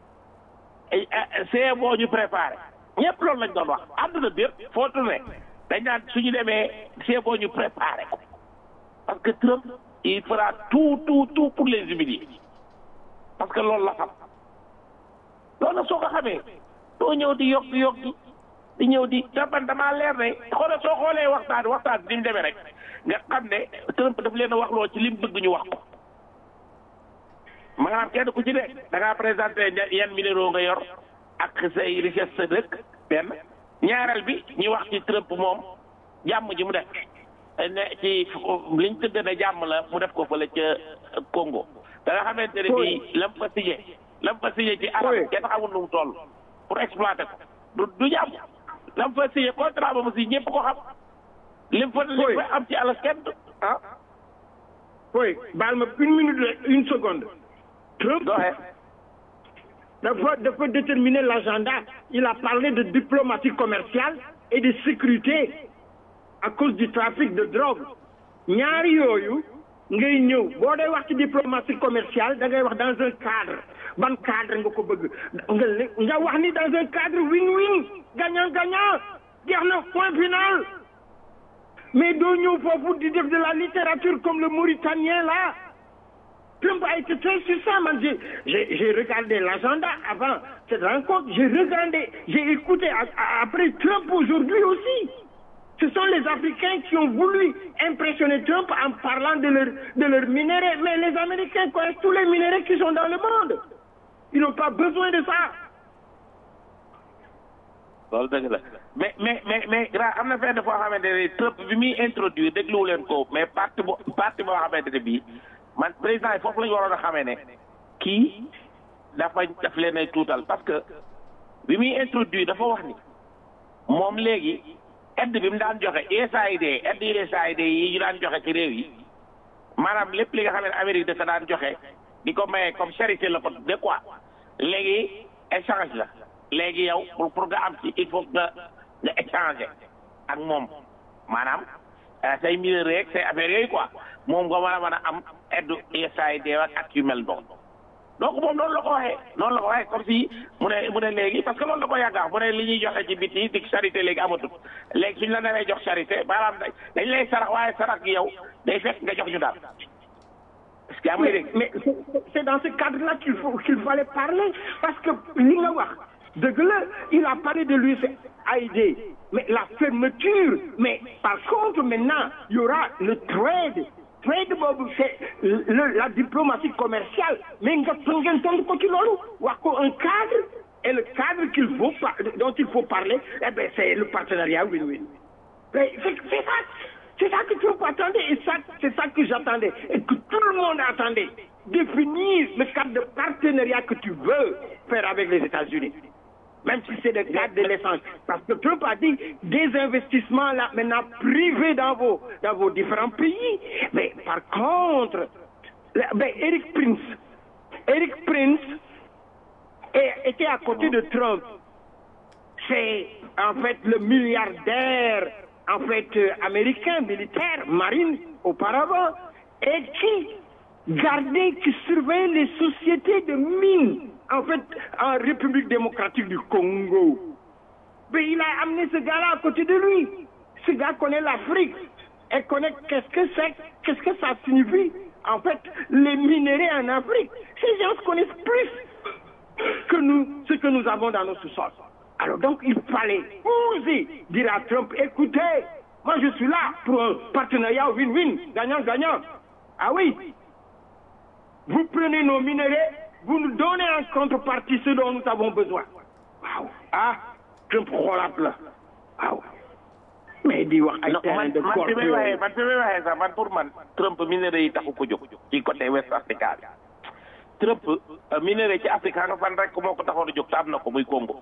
ay c'est boo ñu préparé ñëpp loolu lañ doon wax àdduna bi yëpp foo tourné dañ naan suñu demee c'est boo ñu préparé ko parce que Trump il fera tout tout tout pour les humilier parce que loolu la xam loolu nag soo ko xamee doo ñëw di yokk yokki di ñëw di te man damaa leer ne xoolal soo xoolee waxtaan waxtaan ni mu demee rek nga xam ne Trump daf leen a waxloo ci li mu bëgg ñu wax ko maanaam kenn ku ci ne da ngaa présenté yan minéraux nga yor ak say richesse sa dëkk benn ñaareel bi ñu wax ci Trump moom jàmm ji mu def ne ci liñ tëdd ne jàmm la mu def ko fële ca Congo da nga xamante ne bii lam fa signé lam fa signé ci arab kenn xamul nu mu toll pour exploiter ko du du jàmm lam fa signé contrat ba mu si ñëpp ko xam lim fa lim fa am ci alas kenn ah oui baal ma une minute une seconde Trump dafa dafa déterminer l'agenda il a parlé de diplomatie commerciale et de sécurité à cause du trafic de drogue ñaari yooyu ngay ñëw boo dee wax ci diplomatie commerciale da ngay wax dans un cadre ban cadre nga ko bëgg nga nga wax ni dans un cadre win-win gagnant gagnant jeex na point final mais doo ñëw foofu di def de la littérature comme le Mauritanien là Trump a été très succinct man j'ai j'ai j'ai regardé l'agenda avant cette rencontre j'ai regardé j'ai écouté après Trump aujourd'hui aussi ce sont les Africains qui ont voulu impressionner Trump en parlant de leur de leurs minéraux mais les Américains connaissent tous les minéraux qui sont dans le monde ils n'ont pas besoin de ça loolu dëgg la mais mais mais mais gra am na fenn foo xamante ne Trump bi muy introduire dégluwu leen ko mais parti bo parti boo xamante ne bii man président yi foofu la ñu waroon a xamee ne kii dafa daf leen ay tuutal parce que bi muy introduire dafa wax ni moom léegi aide bi mu daan joxe USAID aide USAID yi ñu daan joxe ci réew yi maanaam lépp li nga xam ne Amérique dafa daan joxe di ko maye comme charité la ko de quoi léegi échange la léegi yow pour pour nga am ci il faut nga nga échanger ak moom maanaam say mineur rek say affaires yooyu quoi moom nga mën a mën a am aide USAID ak yu mel noonu donc moom noonu la ko waxee noonu la ko waxee comme si mu ne mu ne léegi parce que loolu la ko yàgg a mu ne li ñuy joxe ci biti di charité léegi amatul léegi suñ la naree jox charité maanaam dañ lay sarax waaye sarax gi yow day fekk nga jox ñu daal. parce que mais mais c'est dans ce cadre-là qu'il faut qu'il fallait parler parce que li nga wax dëgg la il a parlé de l'USAID mais la fermeture mais par contre maintenant il y aura le trade trade boobu c'est la diplomatie commerciale mais nga ngeen tontu ko ci loolu wax ko un cadre et le cadre qu'il faut dont il faut parler eh ben c'est le partenariat win-win c'est c'est ça c'est ça que Trump attendait et ça c'est ça que j'attendais et que tout le monde attendait définir le cadre de partenariat que tu veux faire avec les États-Unis même si c'est le cadre de l'essence parce que Trump a dit des investissements là maintenant privés dans vos dans vos différents pays mais par contre ben Eric Prince Eric Prince était à côté de Trump c'est en fait le milliardaire en fait américain militaire marine auparavant et qui gardait qui surveillait les sociétés de mines en fait en République démocratique du Congo mais il a amené ce gars-là à côté de lui ce gars connaît l'Afrique et connaît qu'est-ce que c'est qu'est-ce que ça signifie en fait les minéraux en Afrique ces gens connaissent plus que nous ce que nous avons dans nos sous-sols alors donc il fallait oser dire à Trump écoutez moi je suis là pour un partenariat win-win gagnant-gagnant ah oui vous prenez nos minéraux vous nous donnez en contrepartie ce dont nous avons besoin waaw ah Trump xoolaat la waaw mais di wax ay terrain de man fi may waxee man fi may waxee sax man pour man Trump minéraux yi taxu ko jóg ci côté West Africa bi Trump minéraux ci Afrique nga fan rek moo ko taxoon a jóg te am na ko muy Congo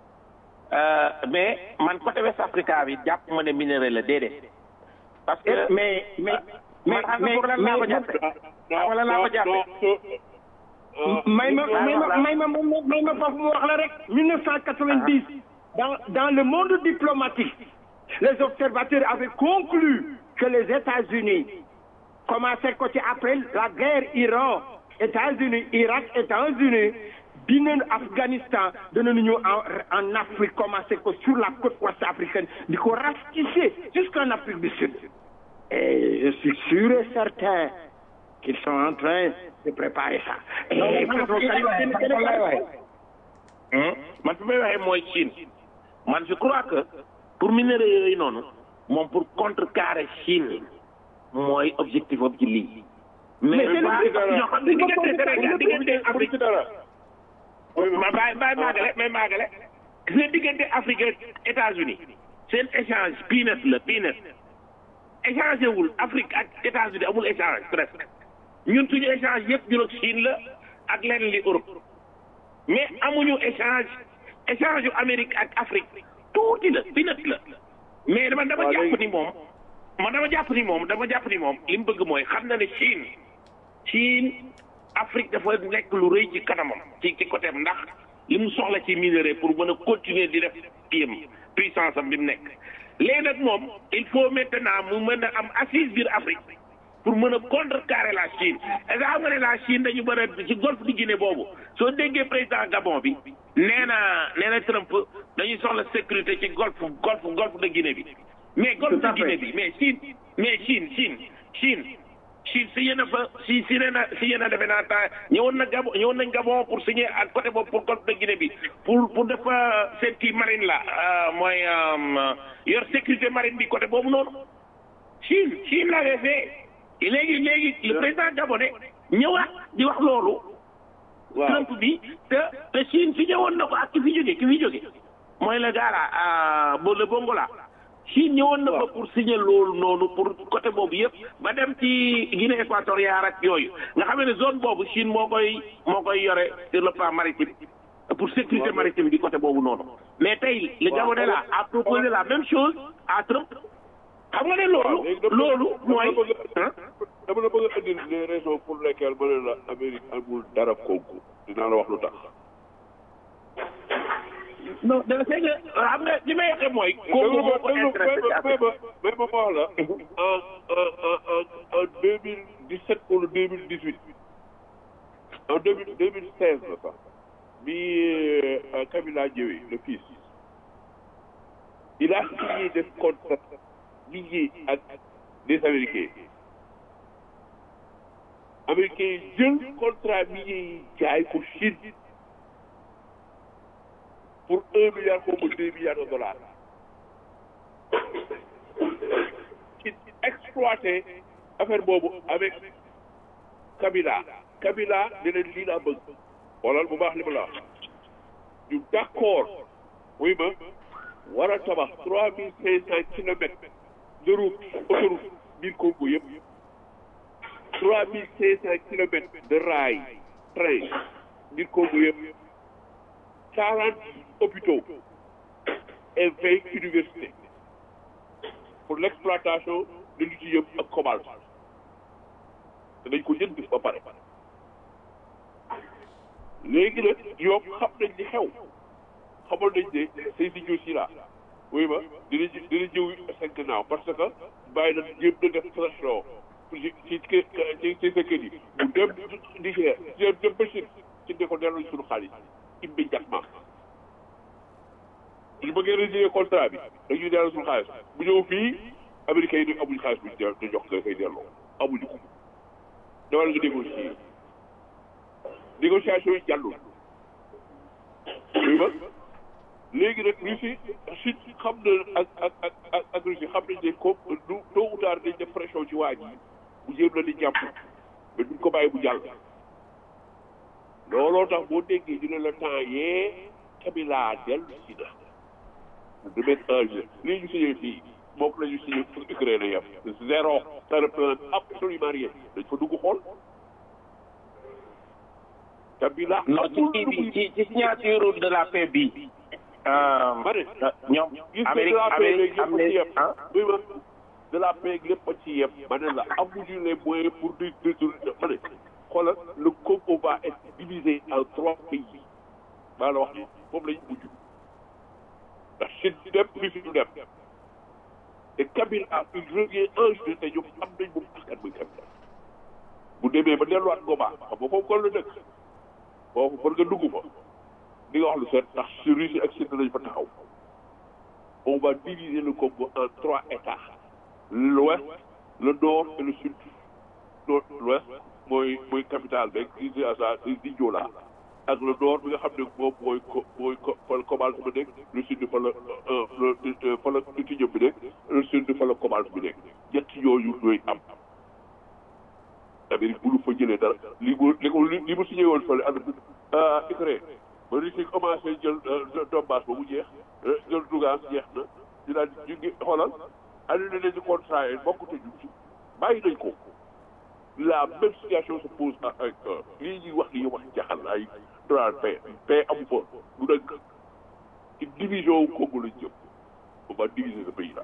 mais man côté West Africa bi jàpp ma ne minéraux la déedéet parce que mais mais mais mais mais laa ko jàppe wala laa ko jàppe may ma may ma may ma may ma foofu mu wax la rek 1990 dans dans le monde diplomatique les observateurs avaient conclu que les États-Unis commençaient côté après la guerre Iran États-Unis Irak États-Unis dinañ Afghanistan danañu ñëw en en Afrique commencé ko sur la côte ouest africaine di ko ratisser jusqu'en Afrique du Sud et je suis sûr et certain qu'ils sont en train de préparer ça. man fi may waxee mooy Chine man je crois que pour minerais yooyu noonu moom pour contrecarrer Chine mooy objectif am ci lii. mais Mais pas c'est- ñoo xam ne diggante Sénégal diggante pour Afrique ci dara ma bàyyi bàyyi maagale may maagale gis nga diggante Afrique ak États-Unis seen échange peanut la peanut échangé wul Afrique ak États-Unis amul échange presque ñun suñu échange yëpp ñun ak Chine la ak lenn li Europe mais amuñu échange échange yu Amérique ak Afrique tuuti la peanut la mais dama dama Waaw, jàpp léegi- ni moom man dama jàpp ni moom dama jàpp ni moom li mu bëgg mooy xam na ne Chine Chine Afrique dafa nekk lu rëy ci kanamam ci ci côté am ndax li mu soxla ci minerai pour mën a continuer di def kiyam puissance am bi mu nekk léegi nag moom il faut maintenant mu mën a am assise biir Afrique pour mën a contrecarrer la Chine est-ce que xam nga ne la Chine dañu bëri a ci golfe di Guinée boobu soo déggee président Gabon bi nee na nee na Trump dañuy soxla sécurité ci golfe golfe golfe de Guinée bi mais golfe Tout à de fait. Guinée bi mais Chine mais Chine Chine Chine Chine si yéen a fa si si nee na si yéen a defe naa temps ñëwoon na Gabon ñëwoon nañ Gabon pour signer ak côté boobu pour golfe de Guinée bi pour pour def fa seen kii marine la euh, mooy euh, yor sécurité marine bi côté boobu noonu Chine Chine l'avait fait léegi léegi le président gabonais ñëwaat di wax loolu waaw Trump bi te te Chine fi ñëwoon na ko ak ki fi jóge ki fi jóge mooy le gars là bo le Bongola Chine ñëwoon na ko pour signer loolu noonu pour côté boobu yëpp ba dem ci Guinée équatoriale ak yooyu nga xam ne zone boobu Chine moo koy moo koy yore sur le plan maritime pour sécurité maritime bi côté boobu noonu mais tey le Gabonais là a proposé la même chose à Trump xam nga ne loolu loolu mooy ah dama la bëgg a indil les raisons pour lesquelles ma ne la Amérique amul dara Congo dinaa la wax lu tax non da c'est que xam nga li may waxee mooy Congo moo ko intéressé ci Afrique mais ma wax la en en en en deux mille dix sept wala deux mille dix huit en deux mille deux mille seize la sax bi euh, Kabila ñëwee le fils il a signé des contrats liés ak des Américains Américains yi jël contrat minier yi jaay ko Chine pour un milliard ou deux milliards de dollars ci exploité affaire boobu avec Kabila Kabila ne leen lii laa bëgg xoolal bu baax li ma la wax ñu d'accord oui ma war a tabax trois mille cinq cent kilomètres de route autoroute biir Congo yëpp trois mille cinq cent kilomètres de rail train biir Congo yëpp quarante hôpitaux et vingt universités pour l'exploitation de lithium ak cobalt te dañ ko jënd ba pare léegi nag ñoom xam nañ li xew xamal nañ ne say si ñëw si la oui ma dina ji dina jëw seen gannaaw parce que bàyyi na jéem na def pression ci ci ci ci sa kër yi mu dem Niger dem dem ba Chine ci ne ko delloo suñu xaalis immédiatement bu ñu bëggee résilier contrat bi dañuy delloo suñu xaalis bu ñëw fii américains yi amuñu xaalis bu ñu di jox nga koy delloo amuñu ko dawal nga négocier négociation yi jàllul oui ba léegi nag Russie Chine xam na ak ak ak ak ak Russie xam nañ ne comme du tôt ou tard dañ def pression ci waa ji bu jéem la di jàpp mais duñ ko bàyyi bu jàll looloo tax boo déggee ñu ne la temps yee Kabila dellu si na de mettre en jeu lii ñu signé fii moom la ñu signé pour Ukraine yam zéro ça représente absolument rien dañ fa dugg xool Kabila non ci kii bi ci ci signature de la paix bi ma ne ñoom gis nga de Amérique la paix Amérique léegi am lépp a ci na yem ah oui ma de la paix lépp a ci yem ma ne la amuñu les moyens pour di détourner ma ne xoolal le Congo va être divisé en trois pays maa la wax ni foofu lañ mujj ndax Chine du dem Russie du dem te Kabila il revient un jour te ñoom am nañ moom askan muy Kabila bu demee ba delluwaat Goma xam nga foofu kon la dëkk foofu pour nga dugg fa di nga wax lu set ndax si Russie ak Chine lañ fa taxaw on va diviser le Congo en trois États l'ouest le nord et le sud nord l'ouest mooy mooy capitale beeg Kinshasa di Diola ak le nord bi nga xam ne moom mooy ko mooy ko fa la cobalt bi nekk le sud fa la fa la lithium bi nekk le sud fa la cobalt bi nekk ñett yooyu ñooy am Amérique bu lu fa jëlee dara li mu li ko li mu signé woon fële ànd Ukraine ba Russie commencé jël Donbass ba mu jeex jël Lugansk jeex na ñu daal ñu ngi xoolal annulé nañu contrat yi bokkute ñu ci bàyyi nañ ko la même situation se pose avec lii ñuy wax li ñuy wax jaxal ay droit paix paix amu fa du dëgg ci division wu Congo lañ jëm on va diviser ce pays là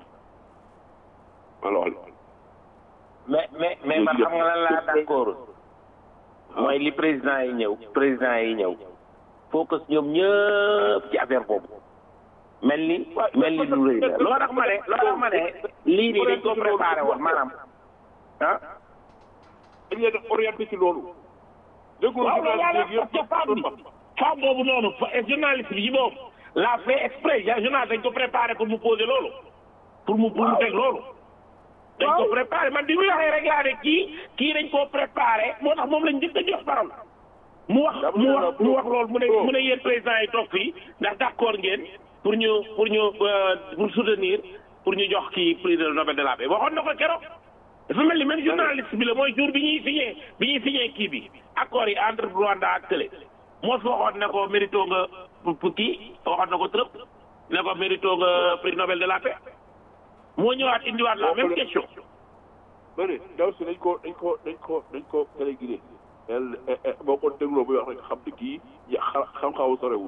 alors mais mais mais man xam nga lan laa d'accord mooy li président yi ñëw président yi ñëw focus ñoom ñëpp ci affaire boobu mel ni mel ni lu rëy la loo tax ma ne loo tax ma ne lii nii dañ ko préparé woon maanaam ah dañ leen a orienté ci loolu déggoo waaw waaw waaw journaliste parce que femme bi femme boobu noonu journaliste bi ci boobu la fait exprès journaliste dañ ko préparé pour mu poser loolu pour mu pour mu teg loolu dañ ko préparé man di muy waxee rek laa ne kii kii dañ koo préparé moo tax moom lañ njëkk a jox parole mu wax mu wax mu wax loolu mu ne mu ne yéen président yi toog fii ndax d'accord ngeen pour ñu pour ñu pour soutenir pour ñu jox kii prix de Nobel de la paix waxoon na ko keroog dafa mel ni même journaliste bi la mooy jour bi ñuy signé bi ñuy signé kii bi accord yi entre Rwanda ak Télé moo fi waxoon ne ko mérito nga pour kii waxoon na ko trop ne ko mérito nga prix Nobel de la paix moo ñëwaat indiwaat la même question. ma ne ndaw si dañ ko dañ ko dañ ko dañ ko téléguidé boo ko dégloo muy wax rek xam ne kii xam-xamu sorewul.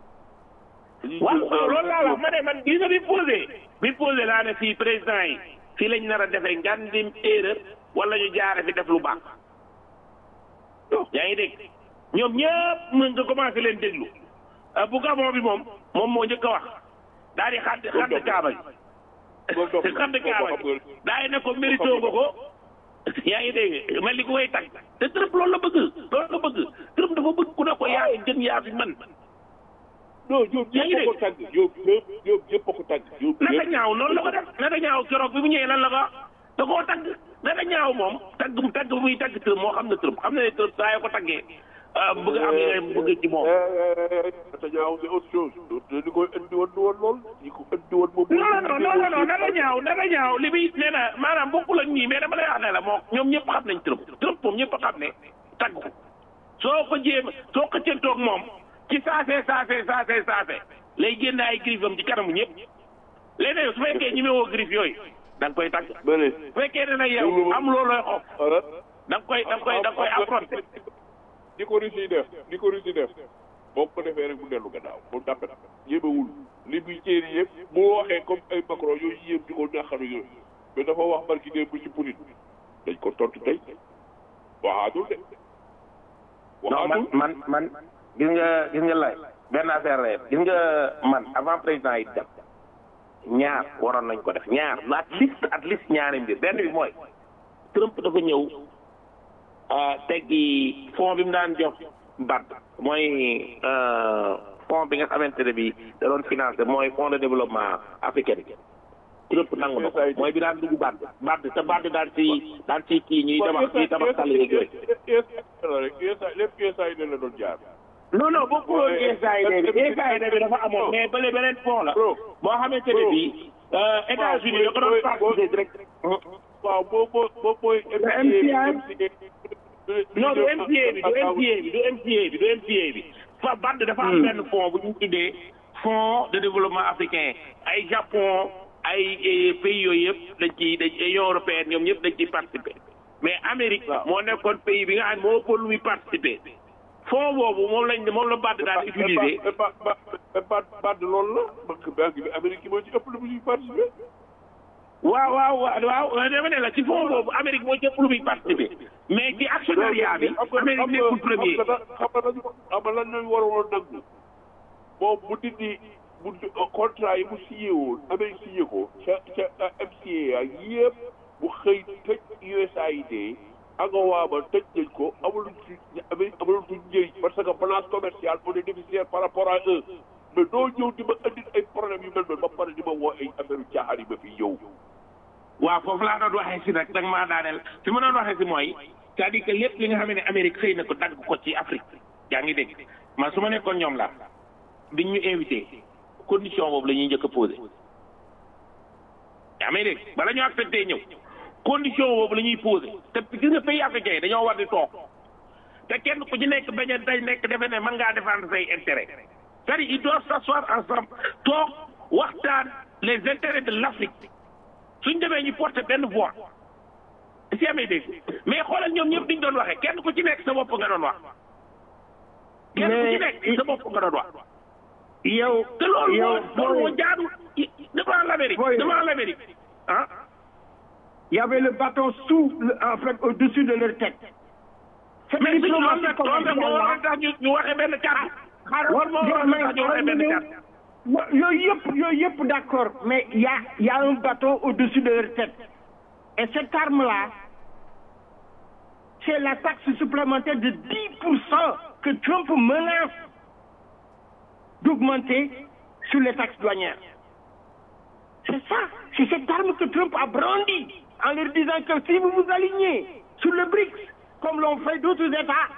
waaw loolu laa wax ma ne man gis nga bi posé bi posé laa ne fii président yi fii lañ nar a defee ngandim erreur wala ñu jaare fi def lu baax. yaa ngi dégg ñoom ñëpp mën nga commencé leen déglu bu Gabon bi moom moom moo njëkk a wax daal di xadd xadd kaaba gi. te xam ne kaaba gi daay ne ko mérito nga ko yaa ngi dégg mel ni ku koy tag te Trump loolu la bëgg loolu la bëgg Trump dafa bëgg ku ne ko yaa fi gën yaa fi man non ñoom ñëpp ko tàgg ñoom ñëpp ñoom ñëpp ko tàgg ñoom naka ñaaw noonu la ko def naka ñaaw keroog bi mu ñëwee lan la ko da koo tàgg naka ñaaw moom tàgg tàgg bu muy tàgg Trump moo xam ne Trump xam ne Trump saa yoo ko tàggee bëgg am yeneen bëgg ci moom naka ñaaw c'est autre chose li ko indi woon du woon lool li ko indi woon moom non non non non naka ñaaw naka ñaaw li muy nee na maanaam bokkul ak ñii mais dama lay wax ne la moo ñoom ñëpp xam nañ Trump Trump moom ñëpp xam ne tàgg ko soo ko jéem soo ko cëntoog moom ci saase saase saase saase lay génn ay griffes am ci kanamu ñëpp léeg-léeg su fekkee ñi woo griffes yooyu da nga koy tàgg su fekkee ne nag yow am loolooy xof da nga koy da nga koy da nga koy affronté di ko Russie yi def di ko Russie def boo ko defee rek mu dellu gannaaw moom tàppet yéemewul li muy jéeri yëpp bu waxee comme ay Macron yooyu yéem di ko ñaxaru yooyu mais dafa wax barki dee bu ci Poutine dañ ko tontu tey waxaatul de non man man man gis nga gis nga lay benn affaire la gis nga man avant président yi dem ñaar waroon nañ ko def ñaar at least at least ñaari mbir benn bi mooy Trump dafa ñëw teggi fond bi mu daan jox BAD mooy fond bi nga xamante ne bi da doon financé mooy fond de développement africain Trump nangu na ko mooy bi daan dugg BAD BAD te BAD daan ci daan ci kii ñuy tabax ñuy tabax tali yeeg yooyu lépp USAID la doon jaar non non bokkul woon USAID bi USAID bi dafa amoon mais bële beneen fond la boo xamante ne bii États-Unis da ko doon participer direct waaw boo boo boo booy non du MCA bi du MCA bi du MCA bi du MCA bi fa BAD dafa am benn fond bu ñu tuddee fonds de développement africain ay Japon ay pays yooyu yëpp dañ ciy dañ Union européenne ñoom ñëpp dañ ciy participer mais Amérique moo nekkoon pays bi nga xam moo ëpp lu muy participer fond boobu moom lañ moom la BAD daan utiliser BAD BAD loolu la banque banque bi Amérique moo ci ëpp lu muy participer waaw waaw waaw waaw dama ne la ci fond boobu Amérique moo ci ëpp lu muy participer mais ci actionnariat bi Amérique nekkul premier xam nga dañu xam nga lan lañu waroon nangu moom bu dindi bu contrat yi mu signé woon Amérique signé ko ca ca MCA ak yëpp bu xëy tëj USAID AGOA ba tëj nañ ko amul ci Amérique amul ci njëriñ parce que balance commerciale on est déficitaire par rapport à eux mais doo ñëw di ma indi ay problème yu mel noonu ba pare di ma woo ay affaire yu caaxaan yi ma fi yow. waaw foofu laa doon waxee si nag danga maa daaneel fi ma doon waxee si mooy c'est-à-dire que lépp li nga xam ne Amérique xëy na ko dagg ko ci Afrique yaa ngi dégg man su ma nekkoon ñoom la biñ ñu invité condition boobu la ñuy njëkk a posé yaa may dégg bala ñu accepté ñëw condition boobu la ñuy posé te gis nga pays africain yi dañoo war di toog te kenn ku ci nekk bañ a day nekk defe ne mën ngaa défendre say intérêt c'est-à-dire ils doivent s'asseoir ensemble toog waxtaan les intérêts de l'Afrique suñ demee ñu porter benn voix si amee dégg mais xoolal ñoom ñëpp diñ doon waxee kenn ku ci nekk sa bopp nga doon wax kenn ku ci nekk sa bopp nga doon wax yow te loolu yow moo loolu moo jaadu devant l'Amérique Boy. devant l'Amérique ah il y avait le bâton sous le- en fait au-dessus de leur tête. Cette mais suñu loolu diplomatie nag loolu nag moo waroon tax ñu ñu waxee benn carte loolu moo waroon tax ñu waxee benn carte Wa- yooyu yëpp yooyu yëpp d'accord mais il y a il y a un bâton au-dessus de leur tête et cette arme-là c'est la taxe supplémentaire de 10% que Trump menace d'augmenter sur les taxes douanières. C'est ça, c'est cette arme que Trump a brandie en leur disant que si vous vous alignez sur le BRICS, comme l'ont fait d'autres États,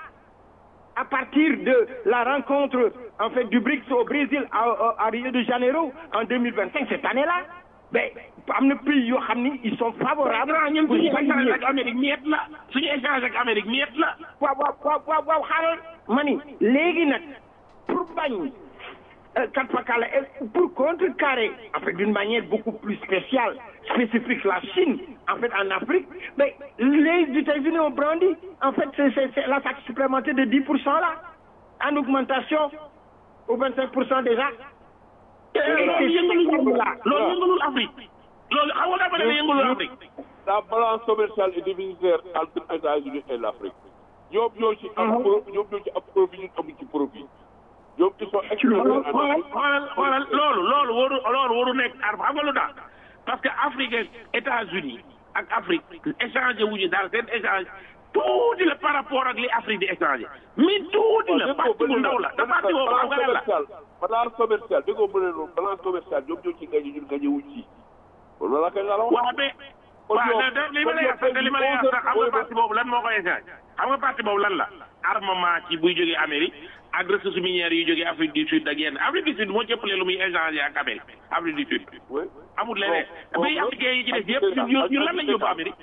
à partir de la rencontre en fait du BRICS au Brésil à, à- à Rio de Janeiro en 2025 cette année-là ben am na pays yoo xam ni ils sont favorables grand ñun pour suñu échange s'aligner. ak Amérique ñeet la suñu échange ak Amérique ñeet la waaw waaw waaw waaw waaw xaaral ma ni léegi nag pour bañ euh, kat fakala et pour contrecarrer en fait d'une manière beaucoup plus spéciale spécifique la Chine en fait en Afrique mais les États-Unis ont brandi en fait c'est c'est c'est la taxe supplémentaire de 10% là en augmentation au 25% déjà te loolu yëngalul loolu yëngalul Afrique loolu xam nga dafa ne yëngalul Afrique la balance commerciale et déficitaire entre les États-Unis et l'Afrique ñoom ñoo ci am pro ñoom ñoo ci am profit ñun amuñ ci profit ñoom ils sont xoolal extrêmement xoolal xoolal xoolal loolu loolu waru loolu waru nekk arme xam nga lu tax parce que Afrique ak États-Unis ak Afrique échangé wuñu daal seen échange tuuti la par rapport ak li Afrique di échangé mais tuuti la parti bu ndaw la te parti boobu xam nga lan la balance commerciale déggoo mu ne noonu balance commerciale ñoom ñoo ci gagné ñun gagné wuñ ci kon loolu la kay la wax waaw mais waaw da li ma lay wax sax li ma lay wax sax xam nga parti boobu lan moo koy échange xam nga parti boobu lan la armement ci buy jógee Amérique ak ressources minières yu jógee Afrique du Sud ak yenn Afrique du Sud moo ci ëppale lu muy échanger ak Amérique Afrique du Sud oui amul leneen pays africain yi ci des yëpp ñun ñun lan lañ yóbbu Amérique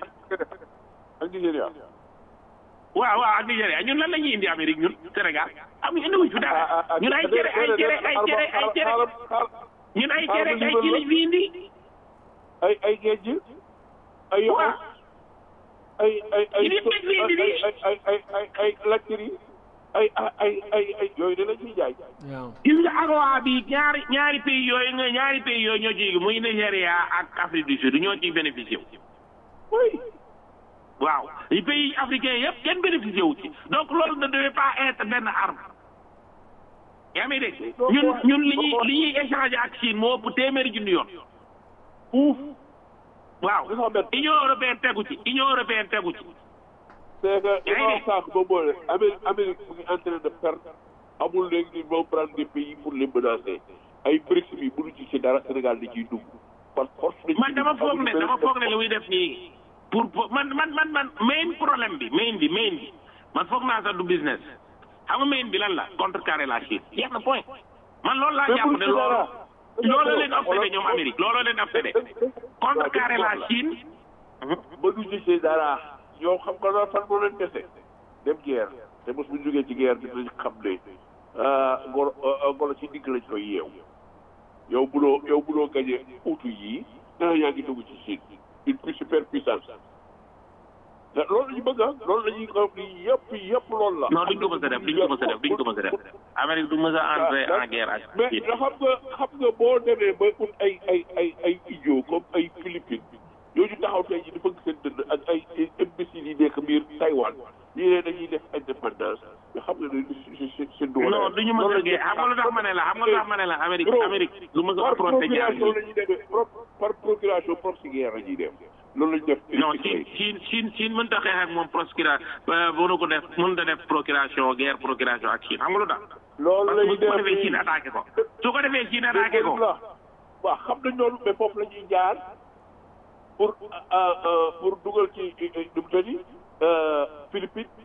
ak Nigéria waaw waaw ak Nigéria ñun lan la ñuy indi Amérique ñun Sénégal am indi wuñ fi dara ñun ay cere ay cere ay cere ay cere ñun ay cere ay ci lañ fi indi ay ay géej ay yoxo waaw ay ay ay Yi di teg fii indi nii. ay ay ay ay ay lakkiri ay ay ay ay yooyu de la ñuy jaay waaw gis nga AGOA bi ñaari ñaari pays yooyu nga ñaari pays yooyu ñoo ciy muy Nigéria ak Afrique du Sud ñoo ciy bénéficié wu oui waaw les pays africains yëpp kenn bénéficié wu ci donc loolu ne devait pas être benn arme yaa may dégg ñun ñun li ñuy li ñuy échanger ak Chine moo ëpp téeméeri junni yoon ouf waaw dafa mel Union européenne tegu ci Union européenne tegu ci c'est que li Yaa ma ngi wax sànq ba boole Amérique Amérique mu ngi en train de perdre amul léegi ni vont prendre des pays pour les menacer ay BRICS bi mënu ci ci dara Sénégal di ciy dugg par force dañ man dama foog ne dama foog ne li muy def nii pour pour- man man man man main problème bi main bi main bi man foog naa sax du business xam nga main bi lan la contrecarrer la Chine jeex na point man loolu laa Mais jàpp pour ne ci loolu dara. loolu leen obsédé ñoom Amérique loolu leen obsédé contrecarrer la Chine ba du ci ci dara yow xam nga loolu fan moo leen dese dem guerre te mos bu ñu jógee ci guerre bi dinañ xam ne ah golo ah, golo ci digg lañ koy yeew yow buloo yow buloo gañe utu yii dana yaa ngi dugg ci Chine une plus super puissance te loolu la ñu bëgg ah loolu la ñuy xam ni yëpp yëpp loolu la. non duñ ko mës a def duñ ko mës a def duñ ko mës a def Amérique du mës a entrer en guerre ak mais Chine xam nga xam nga boo demee ba ut ay ay ay ay idiot comme ay Philippines yooyu taxaw tey jii dafa seen dënd ak ay ay imbéciles yi nekk biir Taïwan ñii ne dañuy def indépendance mais xam nga ne c'est c'est c'est doole. non duñu mës a guerre xam nga lu tax ma ne la xam nga lu tax ma ne la Amérique Amérique du mës a par affronter guerre procuration la ñuy demee pro- par procuration proxy guerre la ñuy def loolu la ñu def. non Chine Chine Chine Chine mënut a xeex ak moom procura mënu ko def mënut a def procuration guerre procuration ak Chine xam nga lu tax loolu parce la que ñuy bu ko def defee Chine attaqué ko su ko defee Chine attaqué ko waaw xam nañ loolu mais foofu la ñuy jaar pour euh, euh, pour dugal ci nu mu tëddi Philippines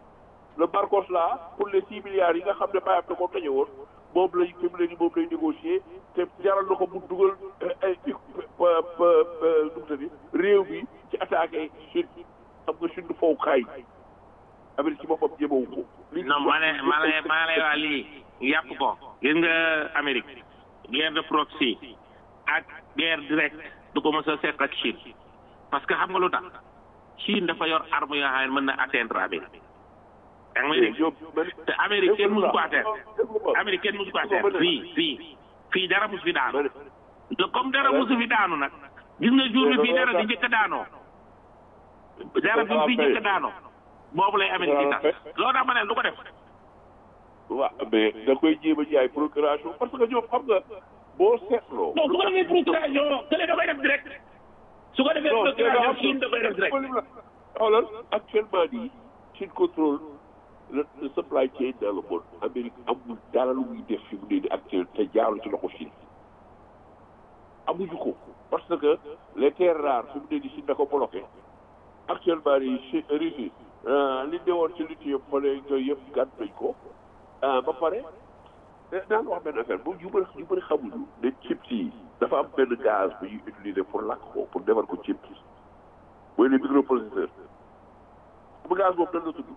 le Barcos là pour les six milliards yi nga xam ne bayam da ko tañe woon moom lañ fi mu ne nii moom lay négocier te jaral na ko mu dugal ay numutani réew bi ci attaqué Chine xam nga Chine fowukaay Amérique ci boppam jébawu ko non ma ne ma ne ma lay wax lii yàpp ko gis nga Amérique guerre de proxy ak guerre directe du ko mos a seq ak Chine parce que xam nga lu tax Chine dafa yor arme yoo xam ne mën na atteindre Amérique yaa ngi may dégg te Amérique kenn musu ko atteindre Amérique kenn musu ko atteindre fii fii fii dara musu fi daanu te comme dara musu fi daanu nag gis nga jour bi fii dara di njëkk a daanoo dara bi fii njëkk a daanoo boobu lay Amérique di tas loolu tax ma ne du ko def waaw mais da koy jéem a jaay procuration parce que ñoom xam nga boo seetloo. non su ko defee procuration kële da koy def direct su ko defee procuration Chine da koy def direct xoolal actuellement nii Chine contrôle le le supply chain dans le monde Amérique amul dara lu muy def fi mu ne nii actuel te jaarul ci loxo Chine amuñu ko parce que les terres rares fi mu ne nii Chine da ko bloqué actuellement nii Chine Russie li ne woon ci lithium yëpp fële yooyu yëpp gàtt nañ ko ba pare daan wax benn affaire bu ñu bëri ñu bëri xamuñu ne chips yi dafa am benn gaz bu ñuy utiliser pour lakk ko pour defar ko chips mooy les microprocesseurs bu gaz boobu nan la tudd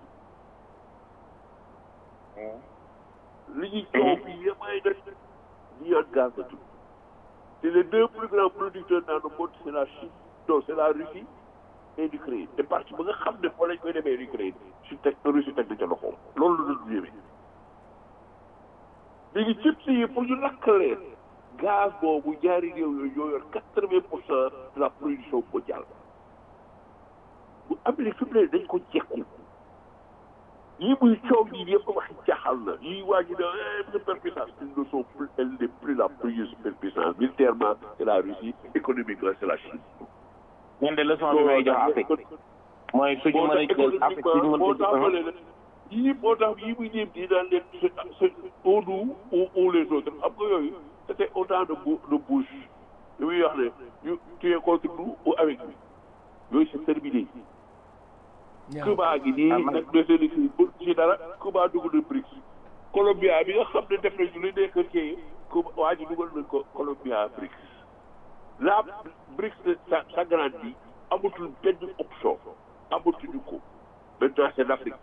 li ñuy coow bi yëpp ay nag ñi ak gaz la tudd te les deux plus grands producteurs dans le monde c'est la Chine non c'est la Russie et l'Ukraine te parti ba nga xam ne foo lañ koy demee l'Ukraine su teg Russie teg na ca loxoom loolu la doon yéeme léegi chips yi pour ñu lakk leen gaz boobu ñaari réew yooyu ñoo yor quatre vingt pour cent de la production mondiale bu Amérique fi mu ne dañ ko jekku yii muy coow yi yëpp waxi caaxal la yii waa ji ne superpuissance ils ne sont plus elle n'est plus la plus superpuissance militairement c'est la Russie économiquement c'est la Chine ñun de leçon bi may jox Afrique mooy suñu mën a jël Afrique suñu mën moo a tax ma jël leen yii moo tax yii muy ñëw di daan leen c'est au nous ou ou les autres xam nga yooyu c'était autant de bou de bouche li muy wax ne ñu tu es contre nous ou avec nous yooyu c'est terminé. Cuba gi nii nag dese na si bu ci dara Cuba dugg na BRICS Colombia bi nga xam ne def nañu li nekk kii Cuba waa ji dugal nañ ko Colombia BRICS la BRICS sa s'agrandit amatul benn option amatuñu ko maintenant c'est l'Afrique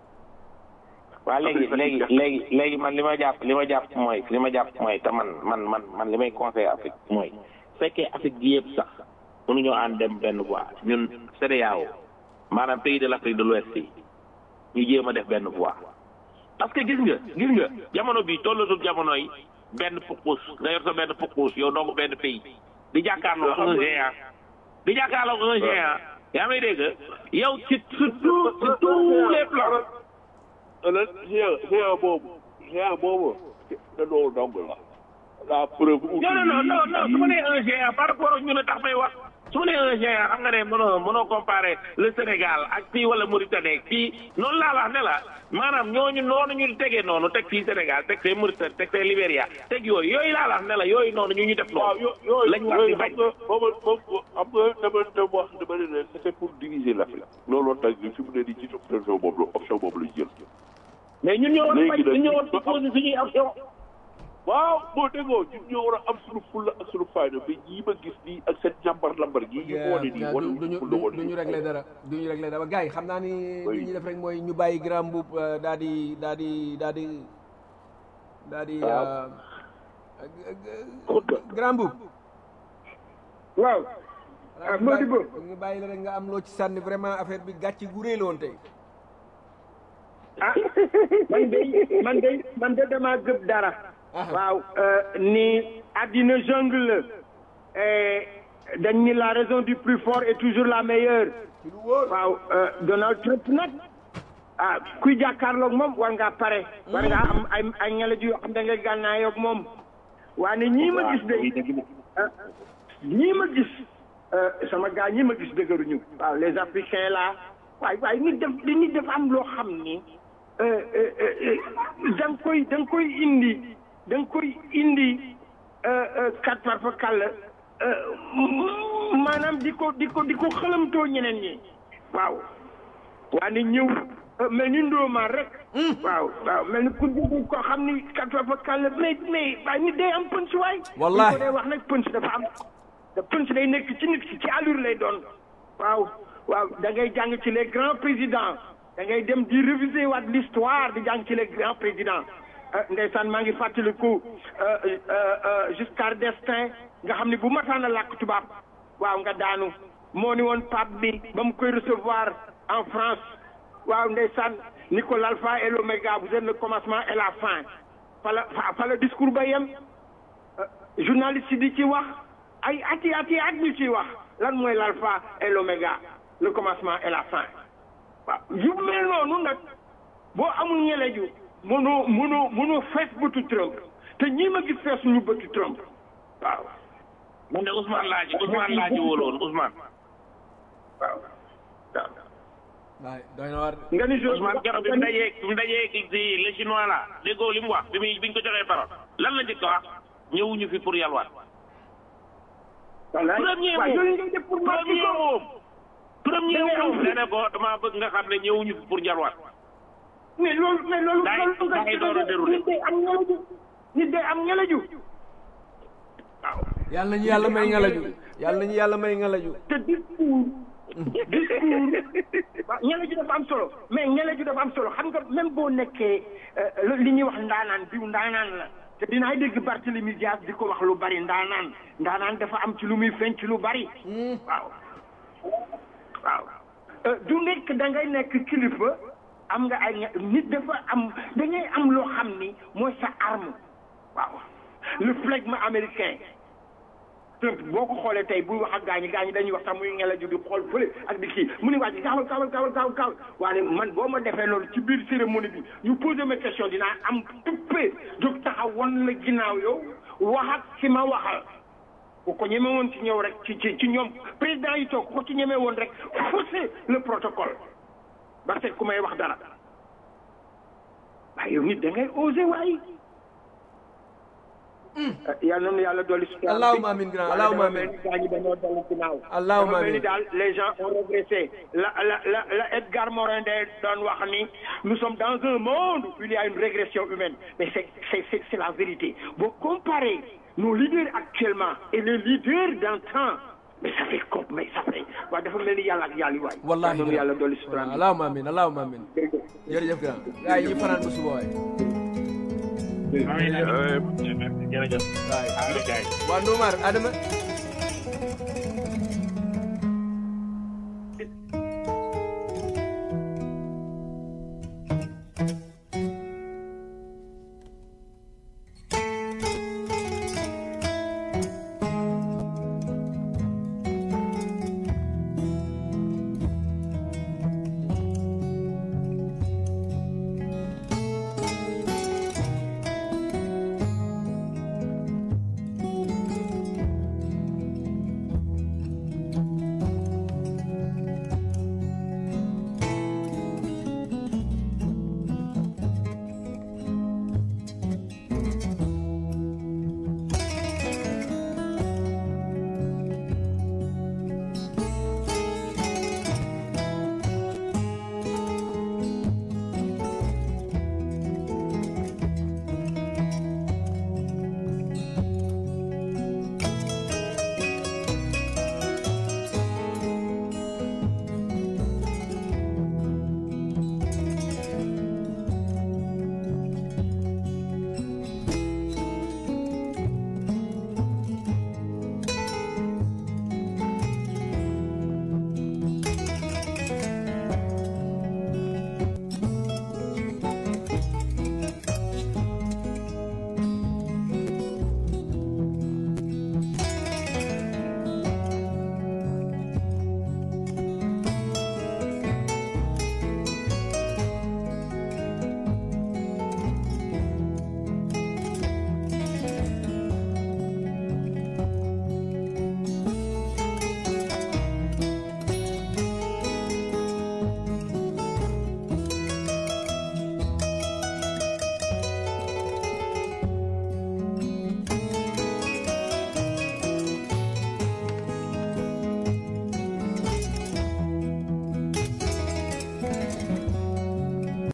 waa léegi léegi léegi léegi man li ma jàpp li ma jàpp mooy li ma jàpp mooy te man man man man li may conseillé Afrique mooy fekkee Afrique gi yëpp sax mënuñoo ànd dem benn voie ñun CEDEAO maanaam pays de l' Afrique de l'Ouest yi ñu jéem a def benn voie parce que gis nga gis nga jamono bi tollatul jamono yi benn pukkus nga yor sa benn pukkus yow dong benn pays di jàkkaarloo un géant di jàkkaarloo un géant yaa may dégg yow ci surtout ci tous les plans ëllëg géant géant boobu géant boobu te loolu dong la la preuve non non non non non su ma nee un géant par rapport ak ñu ne tax may wax su ma nee un géant xam nga ne mënoo mënoo comparer le Sénégal ak fii wala Mauritanie fii noonu laa wax ne la maanaam ñooñu noonu ñu tegee noonu teg fii Sénégal teg fee Mauritanie teg fee Libéria teg yooyu yooyu laa wax ne la yooyu noonu ñu ñu def waaw noonu yo- yooyu lañ war di yooyu bañ xam nga booba boobu xam nga dama dama wax dama ne leen c'était pour diviser l'Afrique looloo tax ñu fi mu ne nii ci option boobu la option boobu lañ jël mais ñun ñoo war a bañ léegi nag ñun ñoo war a poser suñuy action waaw boo déggoo ñun ñoo war a am suñu fulla ak suñu fayda mais ñii ma gis nii ak seen jàmbar lambar gii ñu ko wane nii wane duñu fulla wane duñu réglé dara duñu réglé dara gars yi xam naa ni Oui. li ñuy def rek mooy ñu bàyyi grand mbuub daal di daal di daal di daal di Waaw. euh, grand mbuub waaw ah Modibo ñu bàyyi la rek nga am loo ci sànni vraiment affaire bi gàcce gu réy la woon tey ah man de man de man de damaa gëb dara waaw euh, ni àddina jungle la eh, dañ ni la raison du plus fort est toujours la meilleure ci lu wóor waaw euh, Donald Trump nag ah kuy jàkkaarloog moom war ngaa pare war ngaa am ay ay ñelej yoo xam da nga gànnaayoog moom waane ñii ma gis de ah, ñii ma gis euh, sama gaa ñii ma gis dëgëruñu waaw les africains là waay waay nit def dañuy def am loo xam ni euh, euh, euh, da nga koy da nga koy indi da nga koy indi euh, euh, kat par fa kàll euh, maanaam di ko di ko di ko xëlamtoo ñeneen ñi waaw waane ñëw mel ni ndóomaan rek. waaw waaw mel ni ku dugg koo xam ni quatre fois kàlla mais mais waaye nit day am punch waay. Wallahi. bu ko dee wax nag punch dafa am te punch day nekk ci nit ki ci allure lay doon. waaw waaw da ngay jàng ci les grands présidents da ngay dem di réviser waat l'histoire di jàng ci les grands présidents. ah ndeysaan maa ngi fàttaliku Giscard d'Estaing nga xam ne bu mataan a làkk tubaab waaw nga daanu moo ni woon pape bi ba mu koy recevoir en France waaw ndeysaan ni ko l'alpha et l'oméga vous êtes le commencement et la fin fa la fa fa la discours ba yem journaliste yi di ci wax ay ati ati at ñu ciy wax lan mooy l'alpha et l'oméga le commencement et la fin waaw yu mel noonu nag boo amul ñeleju mënoo mënoo mënoo fees bëtu Trump te ñii ma gis fees ñu bëtu Trump waaw man de Ousmane laa ci Ousmane laa ci wóoloon Ousmane. waaw waaw waay doy na war nga ni jo Ousmane keroog bi mu dajee bi mu dajee ki si le chinois la déggoo li mu wax bi muy bi ñu ko joxee parole lan la njëkk a wax ñëwuñu fi pour yalwaat. wallaay premier waaw mot yooyu ngay def pour marquer premier ko moom. premier Da ngay am moom dana ko damaa bëgg nga xam ne ñëwuñu fi pour yalwaat. mais loolu mais loolu Daay- loolu nga daay door a déroulé. nit day am ñelaju nit day am ñelaju waaw yàlla nañu yàlla may ngalaju yàlla nañu yàlla may ngalaju te discours discours waaw ñelaju dafa am solo mais ñelaju dafa am solo xam nga même boo nekkee euh, li ñuy wax ndaanaan diw ndaanaan la te dinaay dégg Barthélemy Dias di ko wax lu bari ndaanaan ndaanaan dafa am ci lu muy feeñ ci lu bari waaw waaw Euh, du nekk da ngay nekk kilifa am nga ay ña- nit dafa am da ngay am loo xam ni mooy sa arme waaw le flegme américain Trump boo ko xoolee tey buy wax ak gaañi gaañi dañuy wax sax muy ngelaju di xool fële ak di kii mu ni waa ji gaawal gaawal gaawal gaawal gaawal waaye man boo ma defee loolu ci biir cérémonie bi ñu posé ma question dinaa am tuppee jóg taxaw wan la ginnaaw yow wax ak si ma waxal ku ko ñeme woon ci ñëw rek ci ci ci ñoom président yi toog ku ko ci ñeme woon rek forcer le protocole ba seet ku may wax dara waaye yow nit da ngay oser waaye yal na nu yàlla dolli si Allahumma amin grand, Allahumma amin. gaañi dañoo dolli ginnaaw Allahumma dafa mel ni amin. daal les gens ont régressé la la la la Edgar Morin de doon wax ni nous sommes dans un monde où il y a une régression humaine mais c'est c'est c'est c'est la vérité boo comparez nos leaders actuellement et les leaders d'antan mais ça fait comme mais ça fait waaw dafa mel ni yàlla ak yàlla waay wallahi yal na nu yàlla dolli si voilà allahumma amin allahumma amin jërëjëf grand gars yi ñu fanaan ba suba waay amiin jërëjëf. waay amiin gars yi. waa Ndoumar Adama